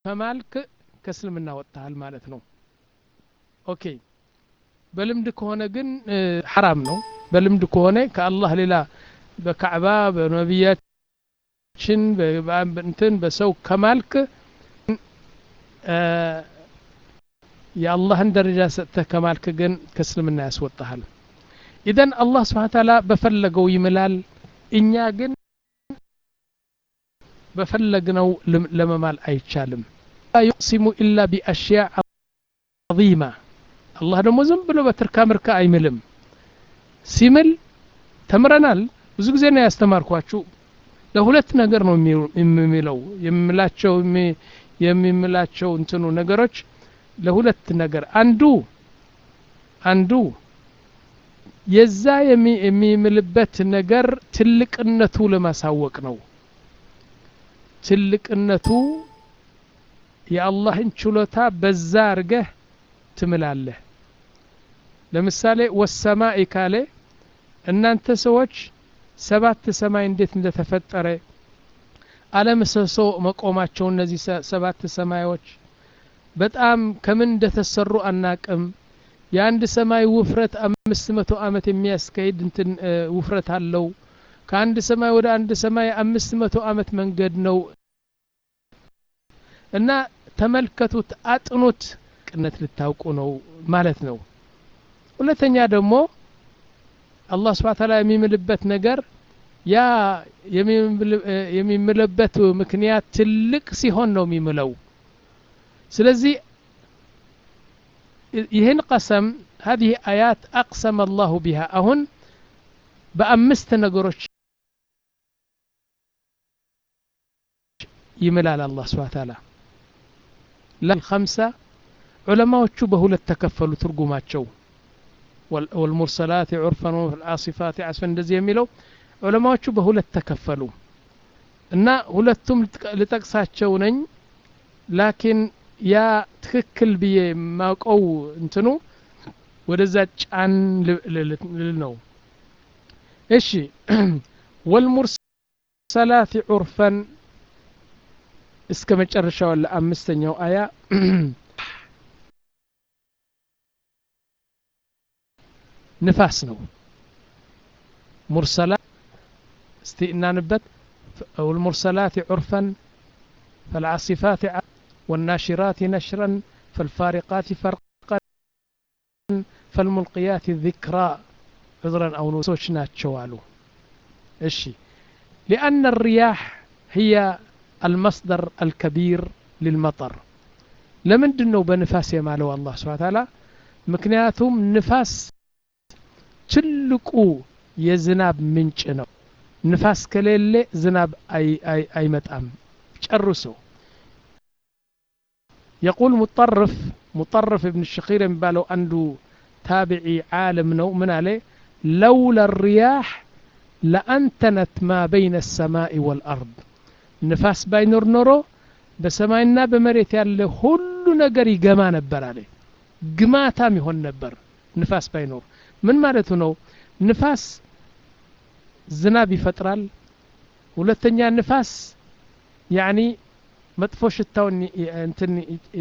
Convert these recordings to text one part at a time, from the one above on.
ከማልክ ከእስልምና ወጥተሃል ማለት ነው ኦኬ በልምድ ከሆነ ግን ሐራም ነው በልምድ ከሆነ ከአላህ ሌላ በካዕባ በነቢያችን እንትን በሰው ከማልክ የአላህን ደረጃ ሰጥተህ ከማልክ ግን ከእስልምና ያስወጣሃል ኢዘን አላህ ስብሓን ታላ በፈለገው ይምላል እኛ ግን በፈለግነው ለመማል አይቻልም ዩቅሲሙ ኢላ ቢአሽያ ዐظيማ አላህ ደግሞ ዝም ብሎ በትርካ ምርካ አይምልም ሲምል ተምረናል ብዙ ጊዜ ነው ያስተማርኳችሁ ለሁለት ነገር ነው የሚምለው የሚምላቸው የሚምላቸው እንትኑ ነገሮች ለሁለት ነገር አንዱ አንዱ የዛ የሚምልበት ነገር ትልቅነቱ ለማሳወቅ ነው ትልቅነቱ የአላህን ችሎታ በዛ አርገህ ትምላለህ ለምሳሌ ወሰማኢ ካለ እናንተ ሰዎች ሰባት ሰማይ እንዴት እንደተፈጠረ አለምሰሶ መቆማቸው እነዚህ ሰባት ሰማዮች በጣም ከምን እንደተሰሩ አናቅም የአንድ ሰማይ ውፍረት አምስት መቶ ዓመት የሚያስካሂድ እንትን ውፍረት አለው ከአንድ ሰማይ ወደ አንድ ሰማይ አምስት መቶ ዓመት መንገድ ነው እና ተመልከቱት አጥኑት ቅነት ልታውቁ ነው ማለት ነው ሁለተኛ ደግሞ አላህ ስብሓ ታላ የሚምልበት ነገር ያ የሚምልበት ምክንያት ትልቅ ሲሆን ነው የሚምለው ስለዚህ ይህን ቀሰም هذه آيات أقسم الله بها أهن بأمست نقرش يملال الله سبحانه وتعالى لا الخمسة علماء بهولة تكفلوا ترقمات شو والمرسلات عرفا والعاصفات عصفا እንደዚህ የሚለው ዑለማዎቹ በሁለት ተከፈሉ እና ሁለቱም ልጠቅሳቸው ነኝ ላኪን ያ ትክክል ብዬ ማውቀው እንትኑ ወደዛ ጫን ልል ነው እሺ ወልሙርሰላት ዑርፈን እስከ መጨረሻው ለአምስተኛው አያ ንፋስ ነው ሙርሰላት እስቲ እናንበት والمرسلات عرفا فالعاصفات والناشرات نشرا فالفارقات فرقا فالملقيات ذكرا عذرا أو نسوش ناتشوالو الشي لأن الرياح هي المصدر الكبير للمطر لمن دنو بنفاس يمالو الله سبحانه وتعالى مكنياتهم نفاس ትልቁ የዝናብ ምንጭ ነው ንፋስ ከሌለ ዝናብ አይመጣም ጨርሶ يقول مطرف مطرف ابن الشخير የሚባለው አንዱ ታቢዒ ዓለም ነው ምን አለ لولا الرياح لأنتنت ما بين السماء والأرض ንፋስ ባይኖር ኖሮ በሰማይና በመሬት ያለ ሁሉ ነገር ይገማ ነበር አለ ግማታም ይሆን ነበር ንፋስ ባይኖር ምን ማለቱ ነው ንፋስ ዝናብ ይፈጥራል ሁለተኛ ንፋስ ያኒ መጥፎ ሽታውን እንትን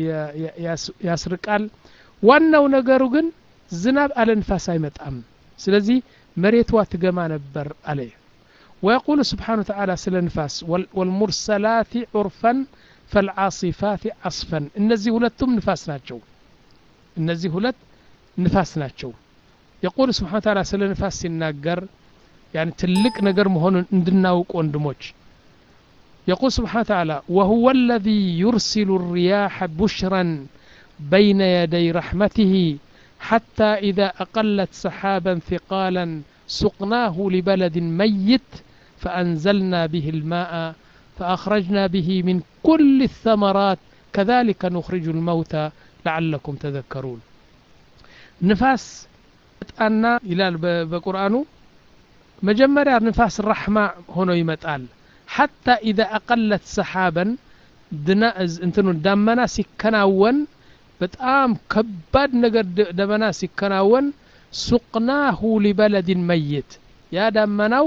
ያስርቃል ዋናው ነገሩ ግን ዝናብ አለ ንፋስ አይመጣም ስለዚህ መሬቷ ትገማ ነበር አለ ويقول سبحانه وتعالى سل نفاس والمرسلات عرفا فالعاصفات عصفا እነዚህ ሁለቱም ንፋስ ናቸው እነዚህ ሁለት ንፋስ ናቸው يقول سبحانه وتعالى سل نفاس ሲናገር يعني تلك نجر مهون اندناوك وندموش يقول سبحانه وتعالى وهو الذي يرسل الرياح بشرا بين يدي رحمته حتى إذا أقلت سحابا ثقالا سقناه لبلد ميت فأنزلنا به الماء فأخرجنا به من كل الثمرات كذلك نخرج الموتى لعلكم تذكرون نفاس أن إلى بقرآنه መጀመሪያ ንፋስ ራሕማ ሆኖ ይመጣል ሓታ ኢዛ አቀለት ሰሓበን እንትኑ ዳመና ሲከናወን በጣም ከባድ ነገር ደመና ሲከናወን ሱቅናሁ ሊበለድን መይት ያ ዳመናው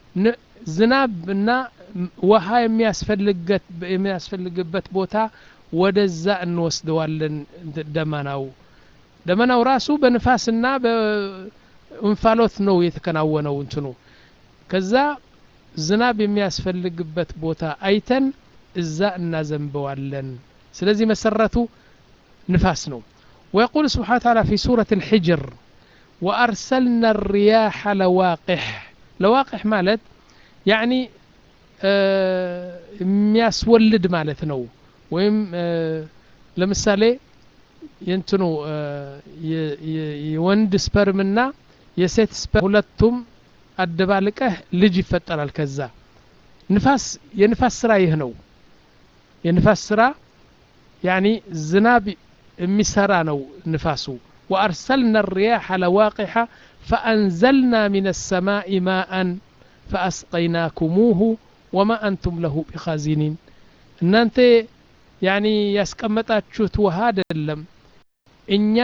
ዝናብና ውሃ የሚያስፈልግበት ቦታ ወደዛ እንወስደዋለን ደመናው ደመናው ራሱ በንፋስና በእንፋሎት ነው የተከናወነው እንትኑ ከዛ ዝናብ የሚያስፈልግበት ቦታ አይተን እዛ እናዘንበዋለን ስለዚህ መሰረቱ ንፋስ ነው ويقول سبحانه وتعالى في سورة الحجر وأرسلنا الرياح لواقح لواقح مالت يعني የሚያስወልድ ማለት ነው ወይም ለምሳሌ የንትኑ የወንድ ስፐርምና የሴት ስፐርም ሁለቱም አደባልቀህ ልጅ ይፈጠራል ከዛ ንፋስ የንፋስ ስራ ይህ ነው የንፋስ ስራ ያኒ ዝናብ የሚሰራ ነው ንፋሱ وأرسلنا الرياح لواقح فأنزلنا من السماء ماء فأسقيناكموه وما أنتم له بخازنين እናንተ ያኒ ያስቀመጣችሁት ውሃ አይደለም እኛ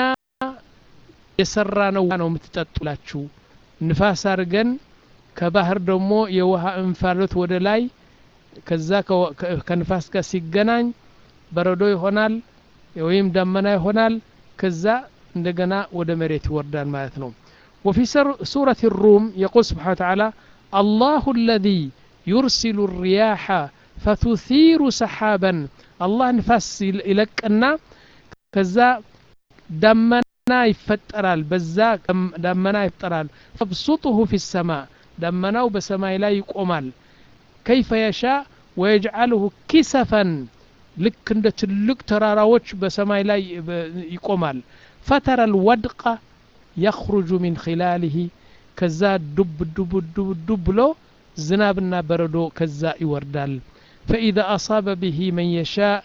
የሰራ ነው ነው የምትጠጡላችሁ ንፋስ አድርገን ከባህር ደግሞ የውሃ እንፋሎት ወደ ላይ ከዛ ከንፋስ ጋር ሲገናኝ በረዶ ይሆናል ወይም ደመና ይሆናል ከዛ እንደገና ወደ መሬት ይወርዳል ማለት ነው وفي سورة الروم يقول سبحانه وتعالى الله الذي يرسل الرياح فتثير سحابا الله نفس يلقنا كذا دمنا يفترال بزا دمنا يفترال فابسطه في السماء دمناو بسماء لا يقومال كيف يشاء ويجعله كسفا ልክ እንደ ትልቅ ተራራዎች በሰማይ ላይ ይቆማል ፈተረ ልወድቀ የኽሩጁ ሚን ኺላሊህ ከዛ ዱብ ዱብ ዱብ ዱብ ብሎ ዝናብና በረዶ ከዛ ይወርዳል ፈኢዛ አሳበ ብሂ መን የሻእ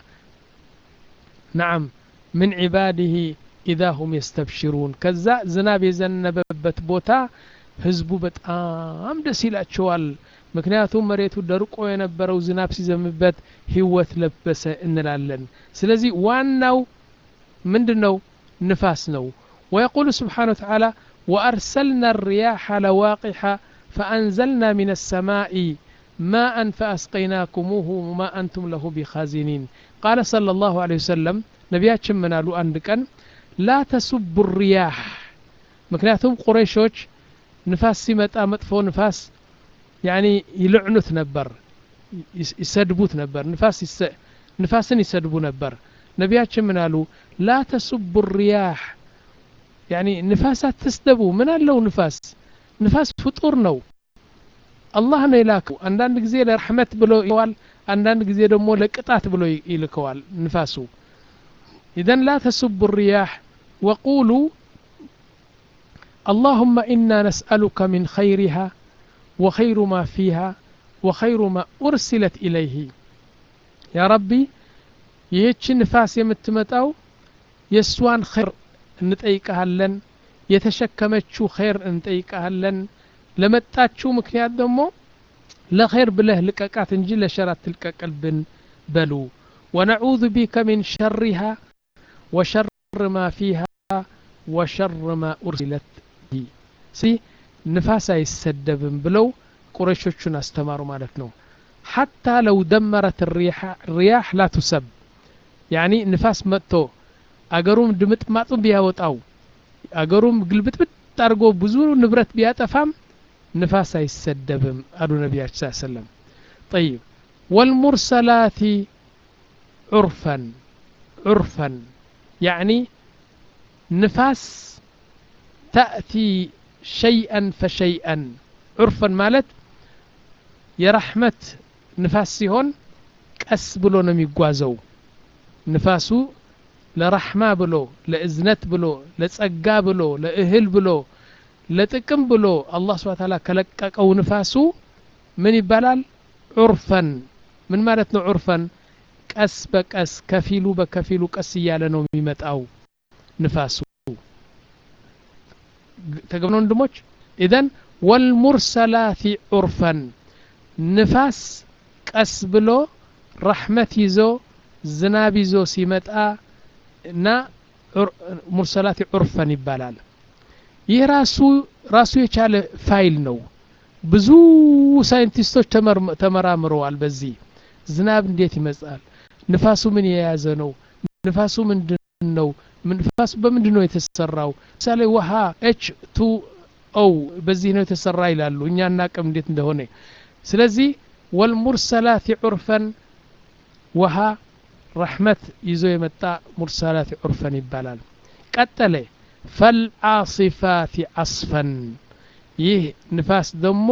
ነዓም ምን ዒባድህ ኢዛ ሁም የስተብሽሩን ከዛ ዝናብ የዘነበበት ቦታ ህዝቡ በጣም ደስ ይላቸዋል ምክንያቱም መሬቱ ደርቆ የነበረው ዝናብ ሲዘምበት ህይወት ለበሰ እንላለን ስለዚህ ዋናው ምንድን ነው ንፋስ ነው ويقول سبحانه وتعالى وأرسلنا الرياح لواقح فأنزلنا من السماء ماء فأسقيناكموه وما أنتم له بخازنين قال صلى الله عليه وسلم نبياتشم منالو أندكن لا تسب الرياح مكنياتهم قريشوش نفاس سمت مطفو نفاس ያኒ ይልዕኑት ነበር ይሰድቡት ነበር ንፋስ ንፋስን ይሰድቡ ነበር ነቢያችን ምን አሉ ላ ተሱቡ ሪያህ ያኒ ንፋስ አትስደቡ ምን አለው ንፋስ ንፋስ ፍጡር ነው አላህ ነው የላከው አንዳንድ ጊዜ ለረሕመት ብሎ ይለዋል አንዳንድ ጊዜ ደግሞ ለቅጣት ብሎ ይልከዋል ንፋሱ ኢዘን ላ ተሱቡ ሪያህ ወቁሉ اللهم إنا نسألك من خيرها وخير ما فيها وخير ما أرسلت إليه يا ربي ይህች ንፋስ የምትመጣው የእሷን ኸይር እንጠይቀሃለን የተሸከመችው ኸይር እንጠይቀሃለን ለመጣችው ምክንያት ደግሞ ለኸይር ብለህ ልቀቃት እንጂ ለሸር አትልቀቅልብን በሉ ወነዑዙ ቢከ ሚን ሸሪሃ ወሸር ማ ፊሃ ወሸር ማ ኡርሲለት ንፋስ አይሰደብም ብለው ቁረሾቹን አስተማሩ ማለት ነው ሐታ ለው ደመረት ሪያህ ላ ቱሰብ ያኒ ንፋስ መጥቶ አገሩም ድምጥማጡ ቢያወጣው አገሩም ግልብጥብጥ አድርጎ ብዙ ንብረት ቢያጠፋም ንፋስ አይሰደብም አሉ ነቢያችን ስ ሰለም ጠይብ ወልሙርሰላት ዑርፈን ዑርፈን ያኒ ንፋስ ተእቲ ሸይአን ፈሸይአን ዑርፈን ማለት የራሕመት ንፋስ ሲሆን ቀስ ብሎ ነው የሚጓዘው ንፋሱ ለራሕማ ብሎ ለእዝነት ብሎ ለጸጋ ብሎ ለእህል ብሎ ለጥቅም ብሎ አላህ ስብሓ ታላ ከለቀቀው ንፋሱ ምን ይባላል ዑርፈን ምን ማለት ነው ዑርፈን ቀስ በቀስ ከፊሉ በከፊሉ ቀስ እያለ ነው የሚመጣው ንፋሱ ተገብነ ወንድሞች ኢዘን ወልሙርሰላት ዑርፈን ንፋስ ቀስ ብሎ ረሕመት ይዞ ዝናብ ይዞ ሲመጣ እና ሙርሰላት ዑርፈን ይባላል ይህ ራሱ ራሱ የቻለ ፋይል ነው ብዙ ሳይንቲስቶች ተመራምረዋል በዚህ ዝናብ እንዴት ይመጣል ንፋሱ ምን የያዘ ነው ንፋሱ ምንድን ነው ንፋሱ በምንድን ነው የተሰራው ምሳሌ ውሃ ኤች ቱ ኦ በዚህ ነው የተሰራ ይላሉ እኛ እናቅም እንዴት እንደሆነ ስለዚህ ወልሙርሰላት ዑርፈን ውሃ ረሕመት ይዞ የመጣ ሙርሰላት ዑርፈን ይባላል ቀጠለ ፈልዓሲፋት አስፈን ይህ ንፋስ ደግሞ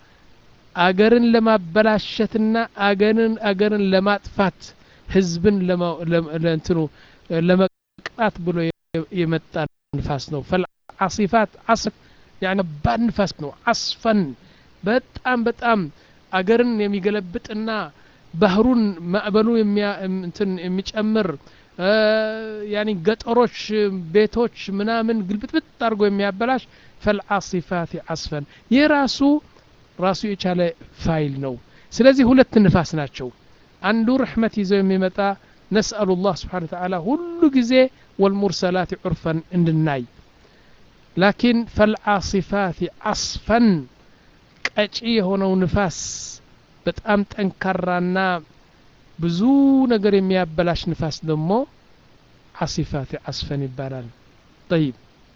አገርን ለማበላሸትና አገርን አገርን ለማጥፋት ህዝብን ለእንትኑ ለመቅጣት ብሎ የመጣ ንፋስ ነው ፈልዓሲፋት አስፍ ያኒ ባድ ንፋስ ነው አስፈን በጣም በጣም አገርን የሚገለብጥና ባህሩን ማዕበሉ የሚጨምር ያኒ ገጠሮች ቤቶች ምናምን ግልብጥብጥ አድርጎ የሚያበላሽ ፈልዓሲፋት አስፈን ይህ ራሱ ራሱ የቻለ ፋይል ነው ስለዚህ ሁለት ንፋስ ናቸው አንዱ ረሕመት ይዘው የሚመጣ ነስአሉ ላህ ስብሓን ተዓላ ሁሉ ጊዜ ወልሙርሰላት ዑርፈን እንድናይ ላኪን ፈልዓሲፋት አስፈን ቀጪ የሆነው ንፋስ በጣም ጠንካራና ብዙ ነገር የሚያበላሽ ንፋስ ደግሞ ዓሲፋት አስፈን ይባላል ጠይብ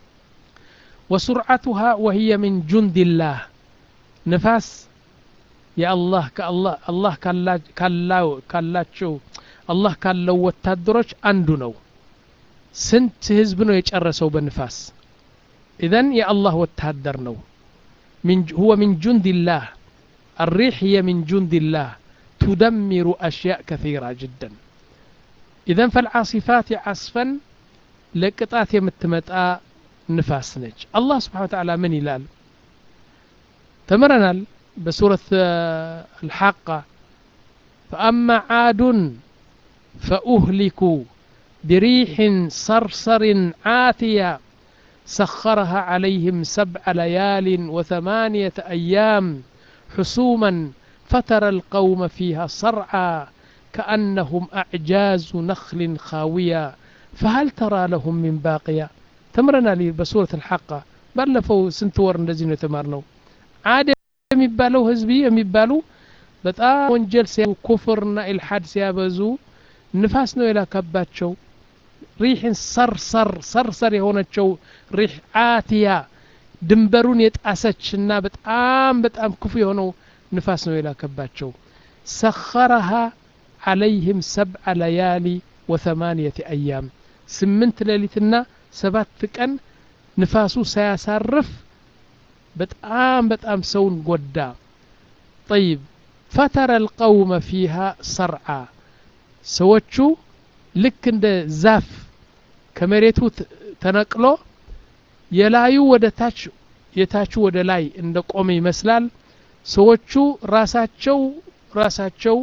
ወሱርዓቱሃ ወህየ ምን ጁንድላህ ንፋስ የአላህ አላህ ካላቸው አላህ ካለው ወታደሮች አንዱ ነው ስንት ህዝብ ነው የጨረሰው በንፋስ ኢዘን የአላህ ወታደር ነው هو من جند الله الريح هي من جند الله تدمر أشياء كثيرة جدا إذا فالعاصفات عصفا لقطات يمتمتأ نفاس نج الله سبحانه وتعالى من يلال تمرنا بسورة الحاقة فأما عاد فأهلكوا بريح صرصر عاتية سخرها عليهم سبع ليال وثمانية أيام حسوما فترى القوم فيها صرعى كأنهم أعجاز نخل خاوية فهل ترى لهم من باقية تمرنا لي بسورة الحاقة بلفوا سنتور እንደዚህ ነው የተማርነው አደ የሚባለው ህዝቢ የሚባሉ በጣም ወንጀል ሲያ ኩፍርና ኢልሓድ ሲያበዙ ንፋስ ነው የላከባቸው ሪሕን ሰርሰር ሰርሰር የሆነችው ሪሕ አትያ ድንበሩን የጣሰችና በጣም በጣም ክፉ የሆነው ንፋስ ነው የላከባቸው ሰኸረሃ ዓለይህም ሰብዐ ለያሊ ወተማንየት አያም ስምንት ሌሊትና ሰባት ቀን ንፋሱ ሳያሳርፍ በጣም በጣም ሰውን ጎዳ ጠይብ ፈተረ ልቀውመ ፊሃ ሰርዓ ሰዎቹ ልክ እንደ ዛፍ ከመሬቱ ተነቅሎ የላዩ ወደ ታች የታቹ ወደ ላይ እንደ ቆመ ይመስላል ሰዎቹ ራሳቸው ራሳቸው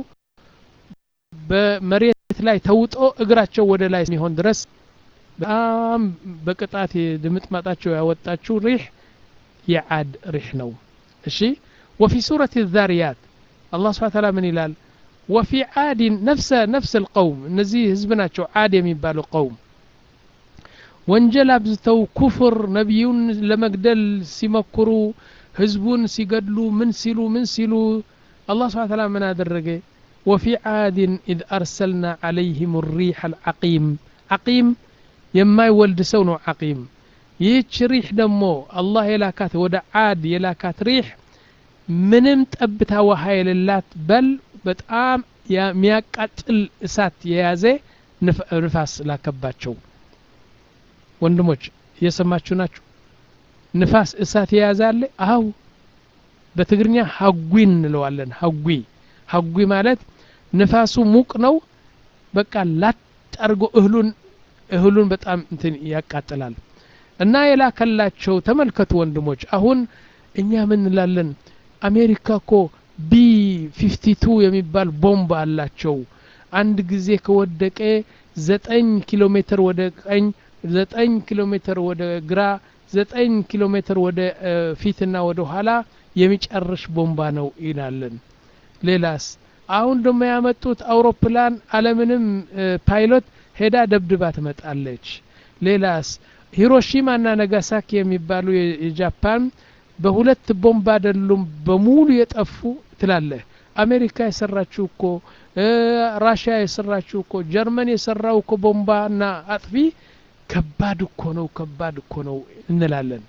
በመሬት ላይ ተውጦ እግራቸው ወደ ላይ የሚሆን ድረስ በጣም በቅጣት ድምጥማጣቸው ያወጣችው ሪሕ የዓድ ሪሕ ነው እሺ ወፊ ሱረት ዛርያት አላህ ስብሓን ታላ ምን ይላል ወፊ ዓድን ነፍሰ ነፍስ ልቀውም እነዚህ ህዝብ ናቸው ዓድ የሚባሉ ቀውም ወንጀል አብዝተው ኩፍር ነቢዩን ለመግደል ሲመክሩ ህዝቡን ሲገድሉ ምን ሲሉ ምን ሲሉ አላህ ስብሓን ታላ ምን አደረገ ወፊ ዓድን ኢዝ አርሰልና ዓለይህም ሪሕ አልዓቂም ዓቂም የማይወልድ ሰው ነው ዓቂም ይህች ሪሕ ደግሞ አላህ የላካት ወደ ዓድ የላካት ሪሕ ምንም ጠብታ ውሃ የሌላት በል በጣም የሚያቃጥል እሳት የያዘ ንፋስ ላከባቸው ወንድሞች እየሰማችሁ ናችሁ ንፋስ እሳት የያዘ አለ አው በትግርኛ ሀጉ እንለዋለን ሀጉ ሀጉ ማለት ንፋሱ ሙቅ ነው በቃ ላጥ አድርጎ እህሉን እህሉን በጣም እንትን ያቃጥላል እና የላከላቸው ተመልከቱ ወንድሞች አሁን እኛ ምን እንላለን አሜሪካ እኮ ቢ ፊፍቲ ቱ የሚባል ቦምብ አላቸው አንድ ጊዜ ከወደቀ ዘጠኝ ኪሎ ሜትር ወደ ቀኝ ዘጠኝ ኪሎ ሜትር ወደ ግራ ዘጠኝ ኪሎ ሜትር ወደ ፊትና ወደ ኋላ የሚጨርሽ ቦምባ ነው ይላለን ሌላስ አሁን ደግሞ ያመጡት አውሮፕላን አለምንም ፓይሎት ሄዳ ደብድባ ትመጣለች ሌላስ ሂሮሺማና ነጋሳኪ የሚባሉ የጃፓን በሁለት ቦምብ አይደሉም በሙሉ የጠፉ ትላለህ አሜሪካ የሰራችው እኮ ራሽያ የሰራችው እኮ ጀርመን የሰራው እኮ ቦምባና አጥፊ ከባድ እኮ ነው ከባድ እኮ ነው እንላለን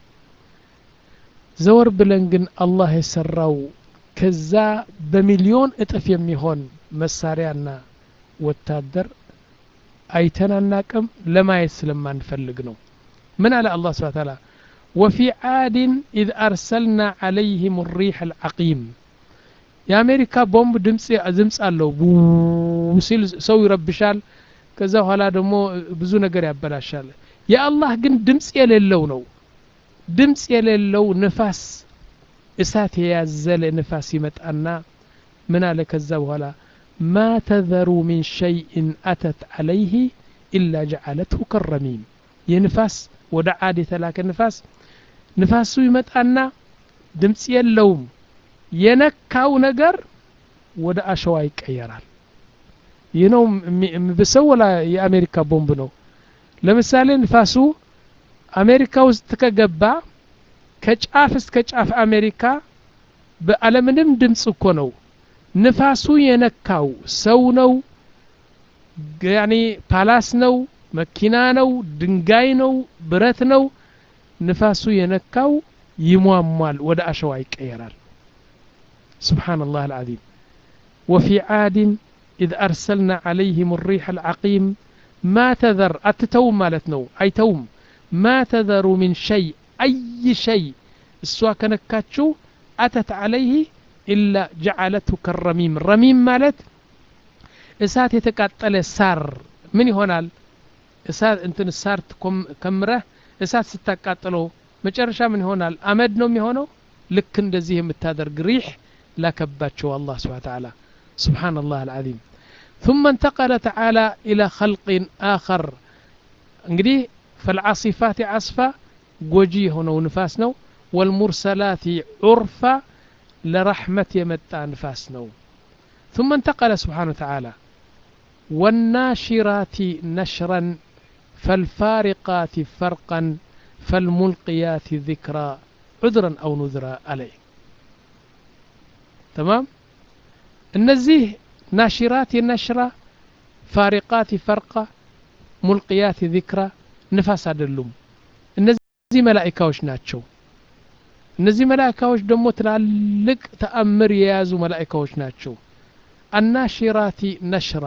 ዘወር ብለን ግን አላህ የሰራው ከዛ በሚሊዮን እጥፍ የሚሆን መሳሪያና ወታደር አይተን አናቅም ለማየት ስለማንፈልግ ነው ምን አለ አላህ ስብሓ ታላ ወፊ ዓድን ኢዝ አርሰልና ዓለይህም ሪሕ አልዓቂም የአሜሪካ ቦምብ ድምፅ አለው ሲል ሰው ይረብሻል ከዛ በኋላ ደግሞ ብዙ ነገር ያበላሻል የአላህ ግን ድምፅ የሌለው ነው ድምፅ የሌለው ንፋስ እሳት የያዘለ ንፋስ ይመጣና ምን አለ ከዛ በኋላ ማ ተዘሩ ሚን ሸይእን አተት ዓለይህ ኢላ ጀዓለትሁ ከረሚም ይህ ንፋስ ወደ ዓድ የተላከ ንፋስ ንፋሱ ይመጣና ድምፅ የለውም የነካው ነገር ወደ አሸዋ ይቀየራል ይህ ነው ብሰው ወላ የአሜሪካ ቦምብ ነው ለምሳሌ ንፋሱ አሜሪካ ውስጥ ከገባ ከጫፍ እስከ ጫፍ አሜሪካ በአለምንም ድምፅ እኮ ነው ንፋሱ የነካው ሰው ነው ያኒ ፓላስ ነው መኪና ነው ድንጋይ ነው ብረት ነው ንፋሱ የነካው ይሟሟል ወደ አሸዋ ይቀየራል سبحان الله العظيم وفي عاد إذ أرسلنا عليهم الريح العقيم ما تذر أتتوم مالتنو أي توم ما تذر من شيء أي شيء السوا كنكاتشو أتت عليه إلا جعلته كالرميم الرميم مالت እሳት የተቃጠለ ሳር ምን ይሆናል እሳት እንትን ሳር ከምረህ እሳት ስታቃጥለው መጨረሻ ምን ይሆናል አመድ ነው የሚሆነው ልክ እንደዚህ የምታደርግ ሪሕ ላከባቸው አላህ ስብሓ ተዓላ سبحان الله العظيم ثم انتقل تعالى إلى خلق آخر እንግዲህ فالعاصفات عصفا ጎጂ የሆነው ንፋስ ነው والمرسلات عرفا لرحمة የመጣ ንፋስ ነው ثم انتقل سبحانه وتعالى والناشرات نشرا فالفارقات فرقا فالملقيات ذكرا عذرا أو نذرا عليه تمام እነዚህ ናሽራት የነሽራ ፋሪቃት ፈርቃ ሙልቅያት ዚክራ ንፋስ አይደሉም እነዚህ መላኢካዎች ናቸው እነዚህ መላኢካዎች ደግሞ ትላልቅ ተአምር የያዙ መላኢካዎች ናቸው አናሽራቲ ነሽራ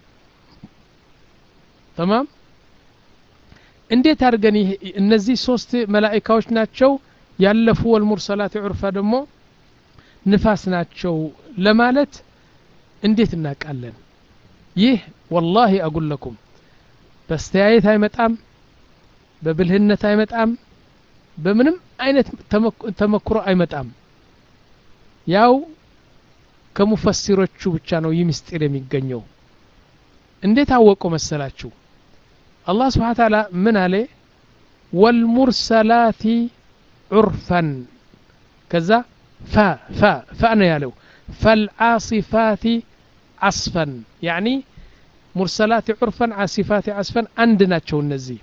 ተማም እንዴት አድርገን እነዚህ ሶስት መላኢካዎች ናቸው ያለፉ ወልሙርሰላት ዑርፋ ደግሞ ንፋስ ናቸው ለማለት እንዴት እናውቃለን ይህ ወላሂ አጉለኩም በስተያየት አይመጣም በብልህነት አይመጣም በምንም አይነት ተመክሮ አይመጣም ያው ከሙፈሲሮቹ ብቻ ነው ይህ ምስጢር የሚገኘው እንዴት አወቀው መሰላችሁ አላህ ስብሓ ታላ ምን አለ ወልሙርሰላቲ ዑርፈን ከዛ ፋ ፋ ፋ ነው ያለው ፈልዓሲፋት ዓስፈን ያኒ ሙርሰላት ዑርፈን ዓሲፋት ዓስፈን አንድ ናቸው እነዚህ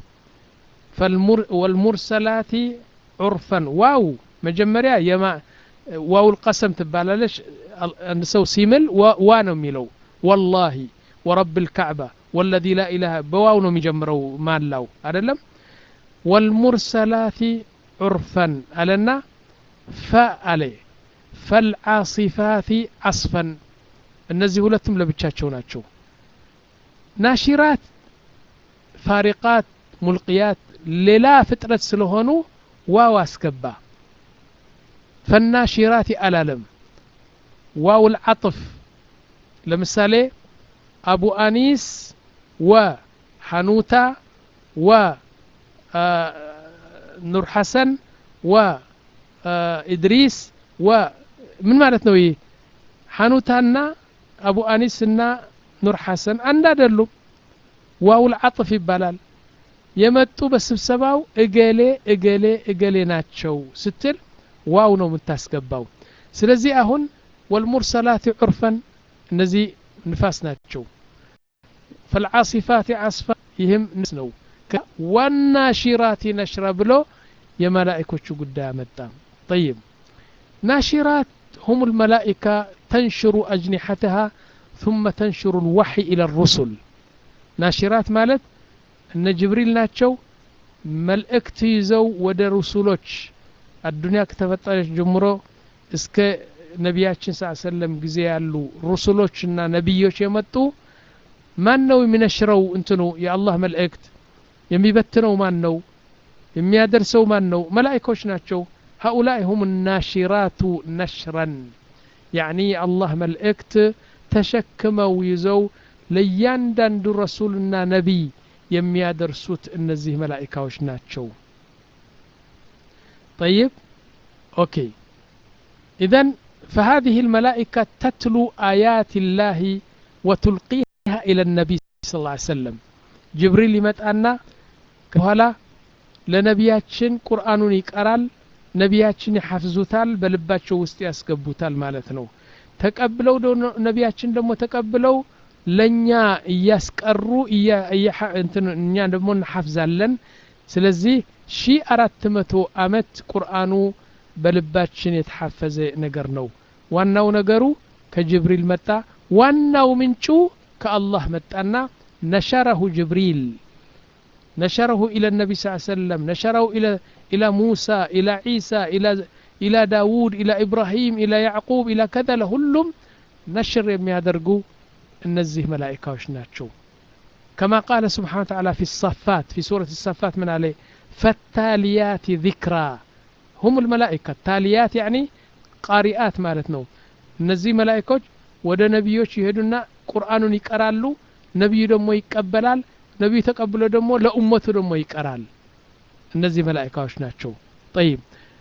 ወልሙርሰላት ዑርፈን ዋው መጀመሪያ የማ ዋው ልቀሰም ትባላለች አንድ ሰው ሲምል ዋ ነው የሚለው ወላሂ ወረብ ልካዕባ ወለዚ ላ ኢላሃ በዋው ነው የሚጀምረው ማላው አደለም ወልሙርሰላት ዑርፈን አለና ፈ አለ ፈልዓሲፋት ዓስፈን እነዚህ ሁለቱም ለብቻቸው ናቸው ናሽራት ፋሪቃት ሙልቅያት ሌላ ፍጥረት ስለሆኑ ዋው አስገባ ፈናሽራት አላለም ዋው ልዓጥፍ ለምሳሌ አቡ አኒስ ወ ሐኑታ ወ ኑር ሐሰን ወ ኢድሪስ ወ ምን ማለት ነው ይህ ሐኑታና አቡ አኒስ እና ኑር ሐሰን አንድ አይደሉም ዋውል አጥፍ ይባላል የመጡ በስብሰባው እገሌ እገሌ እገሌ ናቸው ስትል ዋው ነው የምታስገባው ስለዚህ አሁን ወልሙርሰላት ዑርፈን እነዚህ ንፋስ ናቸው ፈልዓሲፋት ዓስፋ ይህም ንስ ነው ዋናሺራት ነሽራ ብሎ የመላእኮቹ ጉዳይ አመጣ طيب ናሽራት هم الملائكة ተንሽሩ አጅኒሐትሃ ثم ተንሽሩ الوحي إلى الرسل ናሽራት ማለት እነ ጅብሪል ናቸው መልእክት ይዘው ወደ ሩሱሎች አዱንያ ከተፈጠረች ጀምሮ እስከ ነቢያችን ስ ሰለም ጊዜ ያሉ ሩሱሎችና ነቢዮች የመጡ ማን ነው የሚነሽረው እንትኑ የአላህ መልእክት የሚበትነው ማን ነው የሚያደርሰው ማን ነው መላይኮች ናቸው هؤلاء هم الناشرات نشرا يعني الله መልእክት ተሸክመው ይዘው ለእያንዳንዱ ረሱልና ነቢይ የሚያደርሱት እነዚህ መላኢካዎች ናቸው طيب أوكي إذا فهذه الملائكة تتلو آيات الله وتلقيها إلى النبي صلى الله عليه وسلم جبريل يمتأنا كهلا ለነቢያችን ቁርአኑን ይቀራል ነቢያችን ይሐፍዙታል በልባቸው ውስጥ ያስገቡታል ማለት ነው ተቀብለው ነቢያችን ደግሞ ተቀብለው ለእኛ እያስቀሩ እኛ ደግሞ እንሐፍዛለን ስለዚህ ሺ አራት መቶ አመት ቁርአኑ በልባችን የተሐፈዘ ነገር ነው ዋናው ነገሩ ከጅብሪል መጣ ዋናው ምንጩ ከአላህ መጣና ነሸረሁ ጅብሪል نشره إلى النبي صلى الله عليه وسلم نشره إلى إلى موسى إلى عيسى إلى إلى داود إلى إبراهيم إلى يعقوب إلى كذا لهلم نشر የሚያደርጉ እነዚህ መላኢካዎች ናቸው كما قال سبحانه وتعالى في الصفات في سورة الصفات من عليه فالتاليات ذكرى هم الملائكة تاليات يعني قارئات ማለት ነው እነዚህ መላኢኮች ወደ ነቢዮች ይሄዱና ቁርአኑን ይቀራሉ ነቢዩ ደግሞ ይቀበላል ነቢዩ ተቀብሎ ደግሞ ለኡመቱ ደግሞ ይቀራል እነዚህ መላኢካዎች ናቸው ጠይብ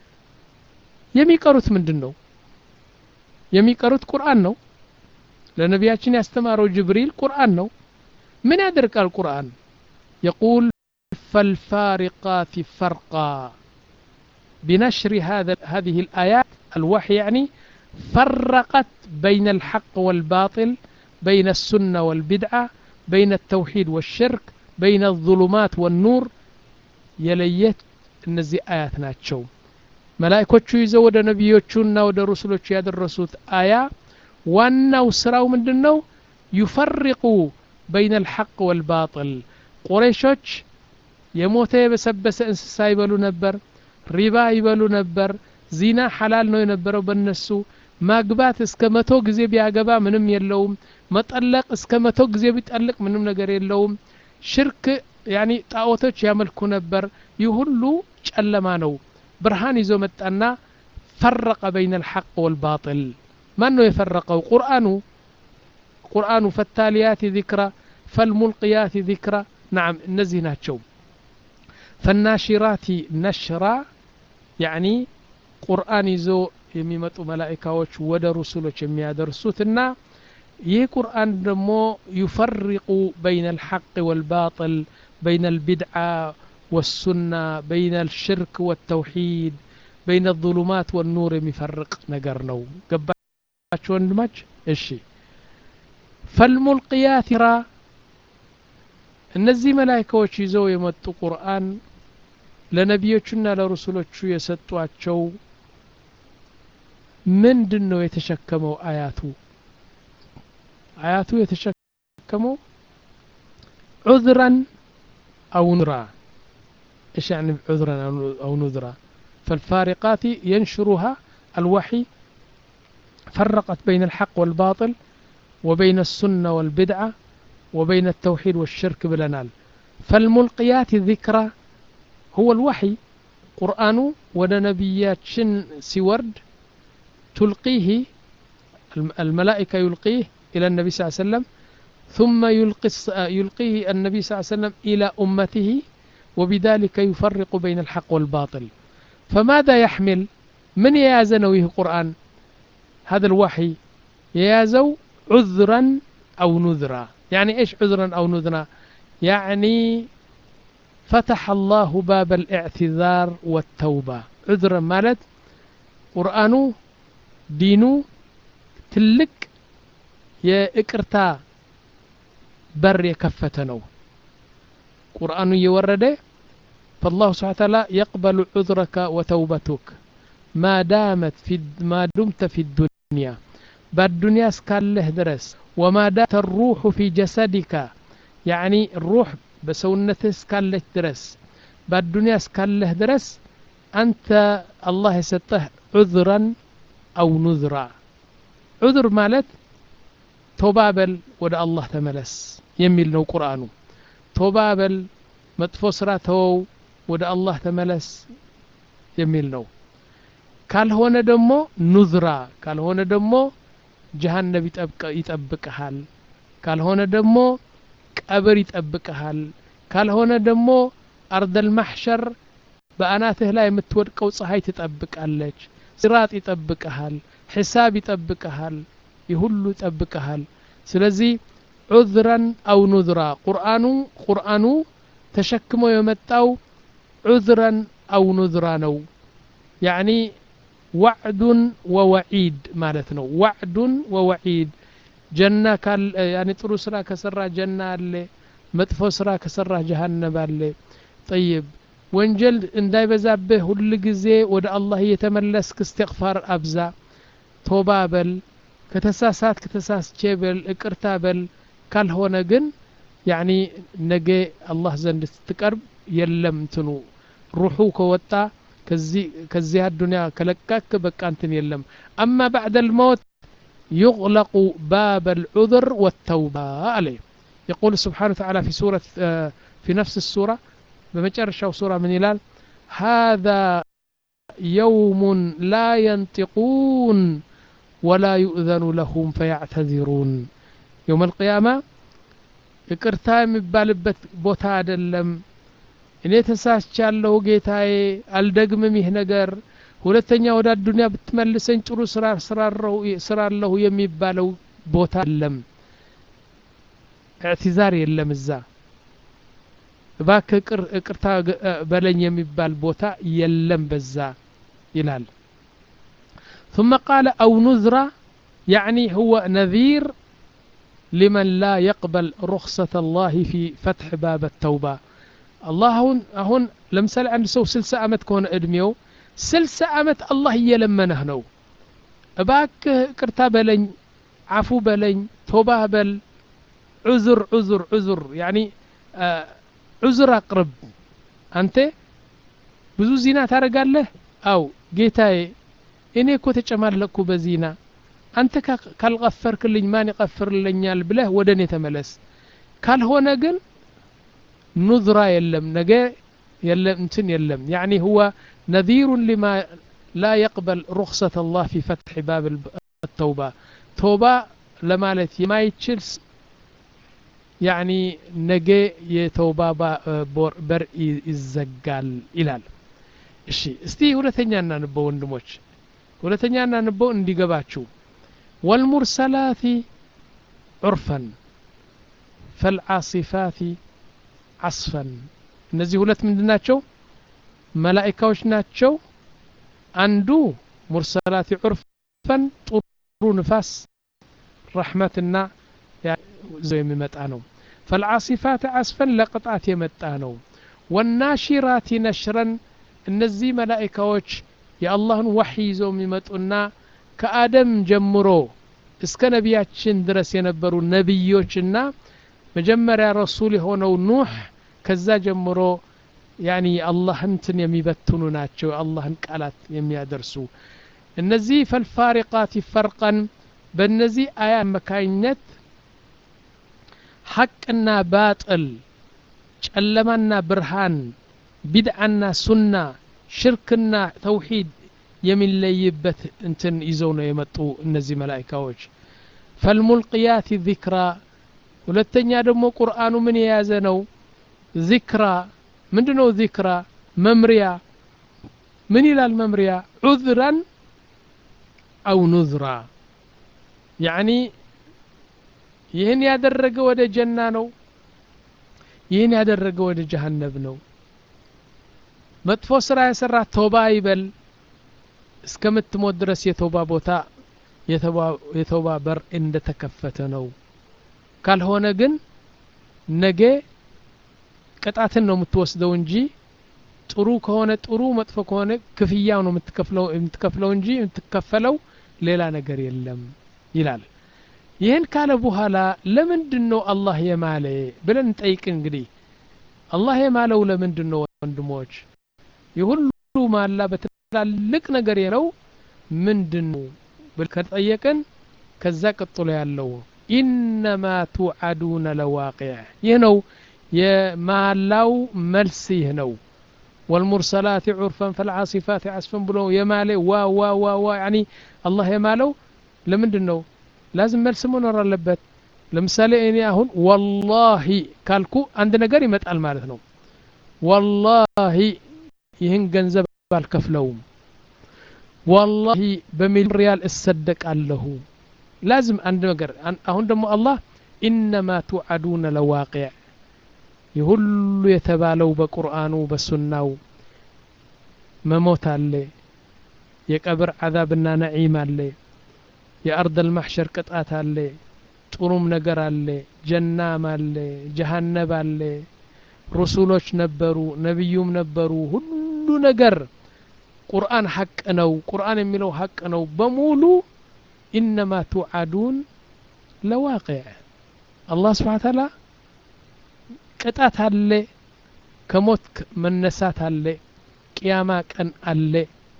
የሚቀሩት ምንድን ነው የሚቀሩት ቁርአን ነው ለነቢያችን ያስተማረው ጅብሪል ቁርአን ነው ምን ያደርቃል ቁርአን يقول فالفارقات فرقا بنشر هذا هذه الآيات الوحي يعني فرقت بين الحق والباطل بين السنة والبدعة بين التوحيد والشرك بين الظلمات والنور يليت እነዚህ አያት ናቸው መላይኮቹ ይዘው ወደ ነቢዮቹና ወደ ሩሱሎቹ ያደረሱት አያ ዋናው ስራው ምንድን ነው ዩፈሪቁ በይነ አልሐቅ ወልባጥል ቁረይሾች የሞተ የበሰበሰ እንስሳ ይበሉ ነበር ሪባ ይበሉ ነበር ዚና ሐላል ነው የነበረው በነሱ ማግባት እስከ መቶ ጊዜ ቢያገባ ምንም የለውም መጠለቅ እስከ መቶ ጊዜ ቢጠልቅ ምንም ነገር የለውም ሽርክ ያኒ ጣዖቶች ያመልኩ ነበር ይህ ሁሉ ጨለማ ነው ብርሃን ይዞ መጣና ፈረቀ በይነ አልሐቅ ወልባጥል ማን ነው የፈረቀው ቁርአኑ ቁርአኑ ፈታሊያት ዚክራ ፈልሙልቅያት ዚክራ ናም እነዚህ ናቸው ፈናሽራት ነሽራ ያኒ ቁርአን ይዞ የሚመጡ መላኢካዎች ወደ ሩሱሎች የሚያደርሱትና ይህ ቁርአን ደግሞ ዩፈሪቁ በይነ አልሐቅ ወልባጥል በይነ አልቢድዓ ወሱና በይነ አልሽርክ ወተውሒድ በይነ አظሉማት ወኑር የሚፈርቅ ነገር ነው ገባቸው ወንድማች እሺ ፈልሙልቅያት ራ እነዚህ መላይካዎች ይዘው የመጡ ቁርአን ለነቢዮቹና ለሩሱሎቹ የሰጧቸው ምንድን ነው የተሸከመው አያቱ አያቱ የተሸከመው ዑذرا أو نذرا إيش يعني عذرا أو نذرا فالفارقات ينشرها الوحي فرقت بين الحق والباطل وبين السنة والبدعة وبين التوحيد والشرك بلنال فالملقيات ذكرى هو الوحي قرآن ونبيات شن سورد تلقيه الملائكة يلقيه إلى النبي صلى الله عليه وسلم ثم يلقي يلقيه النبي صلى الله عليه وسلم إلى أمته وبذلك يفرق بين الحق والباطل فماذا يحمل من يازنويه قرآن هذا الوحي يازو عذرا أو نذرا يعني إيش عذرا أو نذرا يعني فتح الله باب الاعتذار والتوبة عذرا مالت قرآنه ዲኑ ትልቅ የእቅርታ በር የከፈተ ነው ቁርአኑ እየወረደ فالله سبحانه وتعالى يقبل عذرك وتوبتك ما دامت في ما دمت في الدنيا በአዱንያ እስካለህ ድረስ ወማዳተ ሩሑ ፊ ጀሰዲካ ያዕኒ ሩሕ በሰውነትህ እስካለች ድረስ በአዱንያ እስካለህ ድረስ አንተ አላህ የሰጠህ ዑذረን አው ኑዝራ ዑذር ማለት ቶባ በል ወደ አላህ ተመለስ የሚል ነው ቁርአኑ ቶባ በል መጥፎ ስራ ተወው ወደ አላህ ተመለስ የሚል ነው ካልሆነ ደግሞ ኑዝራ ካልሆነ ደግሞ ጀሃነብ ይጠብቅሃል ካልሆነ ደግሞ ቀብር ይጠብቅሃል ካልሆነ ደግሞ አርደል ማሕሸር በአናትህ ላይ የምትወድቀው ፀሐይ ትጠብቃለች ሲራጥ ይጠብቅሃል ሒሳብ ይጠብቅሃል ይህ ሁሉ ይጠብቅሃል ስለዚህ ዑذረን አው ኑዝራ ቁርአኑ ቁርአኑ ተሸክሞ የመጣው ዑذረን አው ኑዝራ ነው ያዕኒ ዋዕዱን ወወዒድ ማለት ነው ዋዕዱን ወወዒድ ጀና ካል ያኒ ጥሩ ስራ ከሰራ ጀና አለ መጥፎ ስራ ከሰራ ጀሃነብ አለ ጠይብ ወንጀል እንዳይበዛብህ ሁል ጊዜ ወደ አላህ እየተመለስክ እስትቅፋር አብዛ ቶባ በል ከተሳሳት ከተሳስቼ በል እቅርታ በል ካልሆነ ግን ያኒ ነገ አላህ ዘንድ ስትቀርብ የለም እንትኑ ሩሑ ከወጣ ከዚህ አዱንያ ከለቃክ በቃ እንትን የለም አማ ባዕደ ልመውት يغلق باب العذر والتوبة عليه يقول سبحانه وتعالى في سورة في نفس السورة بمجرشة سورة من هلال هذا يوم لا ينطقون ولا يؤذن لهم فيعتذرون يوم القيامة ይቅርታ የሚባልበት ቦታ አይደለም እኔ ተሳስቻለሁ ጌታዬ አልደግምም ይህ ነገር ሁለተኛ ወደ አዱንያ ብትመልሰኝ ጥሩ ስራ ስራለሁ የሚባለው ቦታ የለም እዕትዛር የለም እዛ እባክህ እቅርታ በለኝ የሚባል ቦታ የለም በዛ ይላል ثم قال أو نذرة يعني هو نذير لمن لا يقبل رخصة الله في فتح باب التوبة الله هون هون لمثال عند سو سلسة أمت كون أدميو ስልሳ ዓመት አላህ እየለመነህ ነው እባክህ ቅርታ በለኝ አፉ በለኝ ቶባህ በል ዑዙር ዑዙር ዑዙር ያኒ ዑዙር አቅርብ አንተ ብዙ ዚና ታደረጋለህ አው ጌታዬ እኔ እኮ ተጨማለቅኩ በዚና አንተ ካልቀፈርክልኝ ማን ይቀፍርልኛል ብለህ ወደ እኔ ተመለስ ካልሆነ ግን ኑዝራ የለም ነገ يلم انتن يلم يعني هو نذير لما لا يقبل رخصة الله في فتح باب التوبة توبة لما ما يتشلس يعني نجي يتوبة بر يزقال إلال እሺ እስቲ ሁለተኛ እናንበው ወንድሞች ሁለተኛ እናንበው እንዲገባችሁ ወልሙርሰላቲ ዑርፈን ፈልዓሲፋቲ ዓስፈን እነዚህ ሁለት ምንድን ናቸው መላኢካዎች ናቸው አንዱ ሙርሰላት ዑርፈን ጥሩ ንፋስ ረሕመትና ዘው የሚመጣ ነው ፈልዓሲፋት አስፈን ለቅጣት የመጣ ነው ወናሺራት ነሽረን እነዚህ መላኢካዎች የአላህን ዋሕይ ይዘው የሚመጡና ከአደም ጀምሮ እስከ ነቢያችን ድረስ የነበሩ ነቢዮችና መጀመሪያ ረሱል የሆነው ኑሕ ከዛ ጀምሮ ያኒ አላህን ትን የሚበትኑ ናቸው የአላህን ቃላት የሚያደርሱ እነዚህ ፈልፋሪቃት ይፈርቀን በእነዚህ አያ አማካኝነት ሐቅና ባጥል ጨለማና ብርሃን ቢድዓና ሱና ሽርክና ተውሂድ የሚለይበት እንትን ይዘው ነው የመጡ እነዚህ መላይካዎች ፈልሙልቅያት ዚክራ ሁለተኛ ደግሞ ቁርአኑ ምን የያዘ ነው ዚክራ ምንድ ነው ዚክራ መምሪያ ምን ይላል መምሪያ ዑذራን አው ኑዝራ ያኒ ይህን ያደረገ ወደ ጀና ነው ይህን ያደረገ ወደ ጀሃነብ ነው መጥፎ ስራ የሰራ ቶባ ይበል እስከምትሞት ድረስ የቶባ ቦታ የቶባ በር እንደተከፈተ ነው ካልሆነ ግን ነገ ቅጣትን ነው የምትወስደው እንጂ ጥሩ ከሆነ ጥሩ መጥፎ ከሆነ ክፍያው ነው የምትከፍለው እንጂ የምትከፈለው ሌላ ነገር የለም ይላል ይህን ካለ በኋላ ለምንድን ነው አላህ የማለ ብለን እንጠይቅ እንግዲህ አላህ የማለው ለምንድን ነው ወንድሞች የሁሉ ማላ በትላልቅ ነገር የለው ምንድን ነው ብል ከጠየቅን ከዛ ቀጥሎ ያለው ኢነማ ቱዓዱነ ለዋቂዕ ይህ ነው የማላው መልስ ይህ ነው ወልሙርሰላት ዑርፈን ፈልዓሲፋት ዓስፈን ብሎ የማለ ዋ ዋ ዋ ዋ ያኒ አላህ የማለው ለምንድን ነው ላዝም መልስ መኖር አለበት ለምሳሌ እኔ አሁን ወላሂ ካልኩ አንድ ነገር ይመጣል ማለት ነው ወላሂ ይህን ገንዘብ አልከፍለውም ወላሂ በሚሊዮን ሪያል እሰደቃለሁ ላዝም አንድ ነገር አሁን ደግሞ አላህ ኢነማ ቱዓዱነ ለዋቂዕ የሁሉ የተባለው በቁርአኑ በሱናው መሞት አለ የቀብር ዓዛብና ነዒም አለ የአርድ አልማሕሸር ቅጣት አለ ጥሩም ነገር አለ ጀናም አለ ጀሃነብ አለ ሩሱሎች ነበሩ ነቢዩም ነበሩ ሁሉ ነገር ቁርአን ሐቅ ነው ቁርአን የሚለው ሐቅ ነው በሙሉ ኢነማ ቱዓዱን ለዋቂዕ አላህ ስብሓን ታላ ቅጣት አለ ከሞት መነሳት አለ ቅያማ ቀን አለ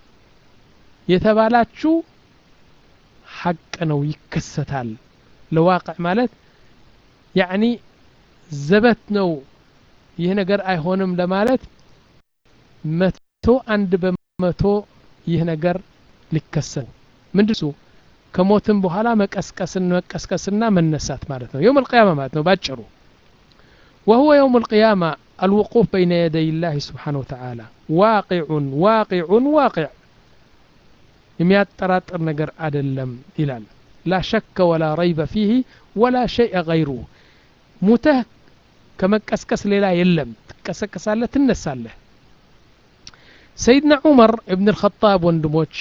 የተባላችሁ ሐቅ ነው ይከሰታል ለዋቅዕ ማለት ያዕኒ ዘበት ነው ይህ ነገር አይሆንም ለማለት መቶ አንድ በመቶ ይህ ነገር ሊከሰት ምንድሱ ከሞትም በኋላ መቀስቀስን መቀስቀስና መነሳት ማለት ነው የውም القيامة ማለት ነው ባጭሩ وهو يوم القيامة الوقوف بين يدي الله سبحانه وتعالى واقع واقع واقع የሚያጠራጥር ነገር አይደለም ይላል ላ ሸከ ወላ ረይበ ፊህ ወላ ሸይአ ገይሩ ሙተህ ከመቀስቀስ ሌላ የለም ትቀሰቀሳለህ ትነሳለህ ሰይድና ዑመር እብን ልኸጣብ ወንድሞች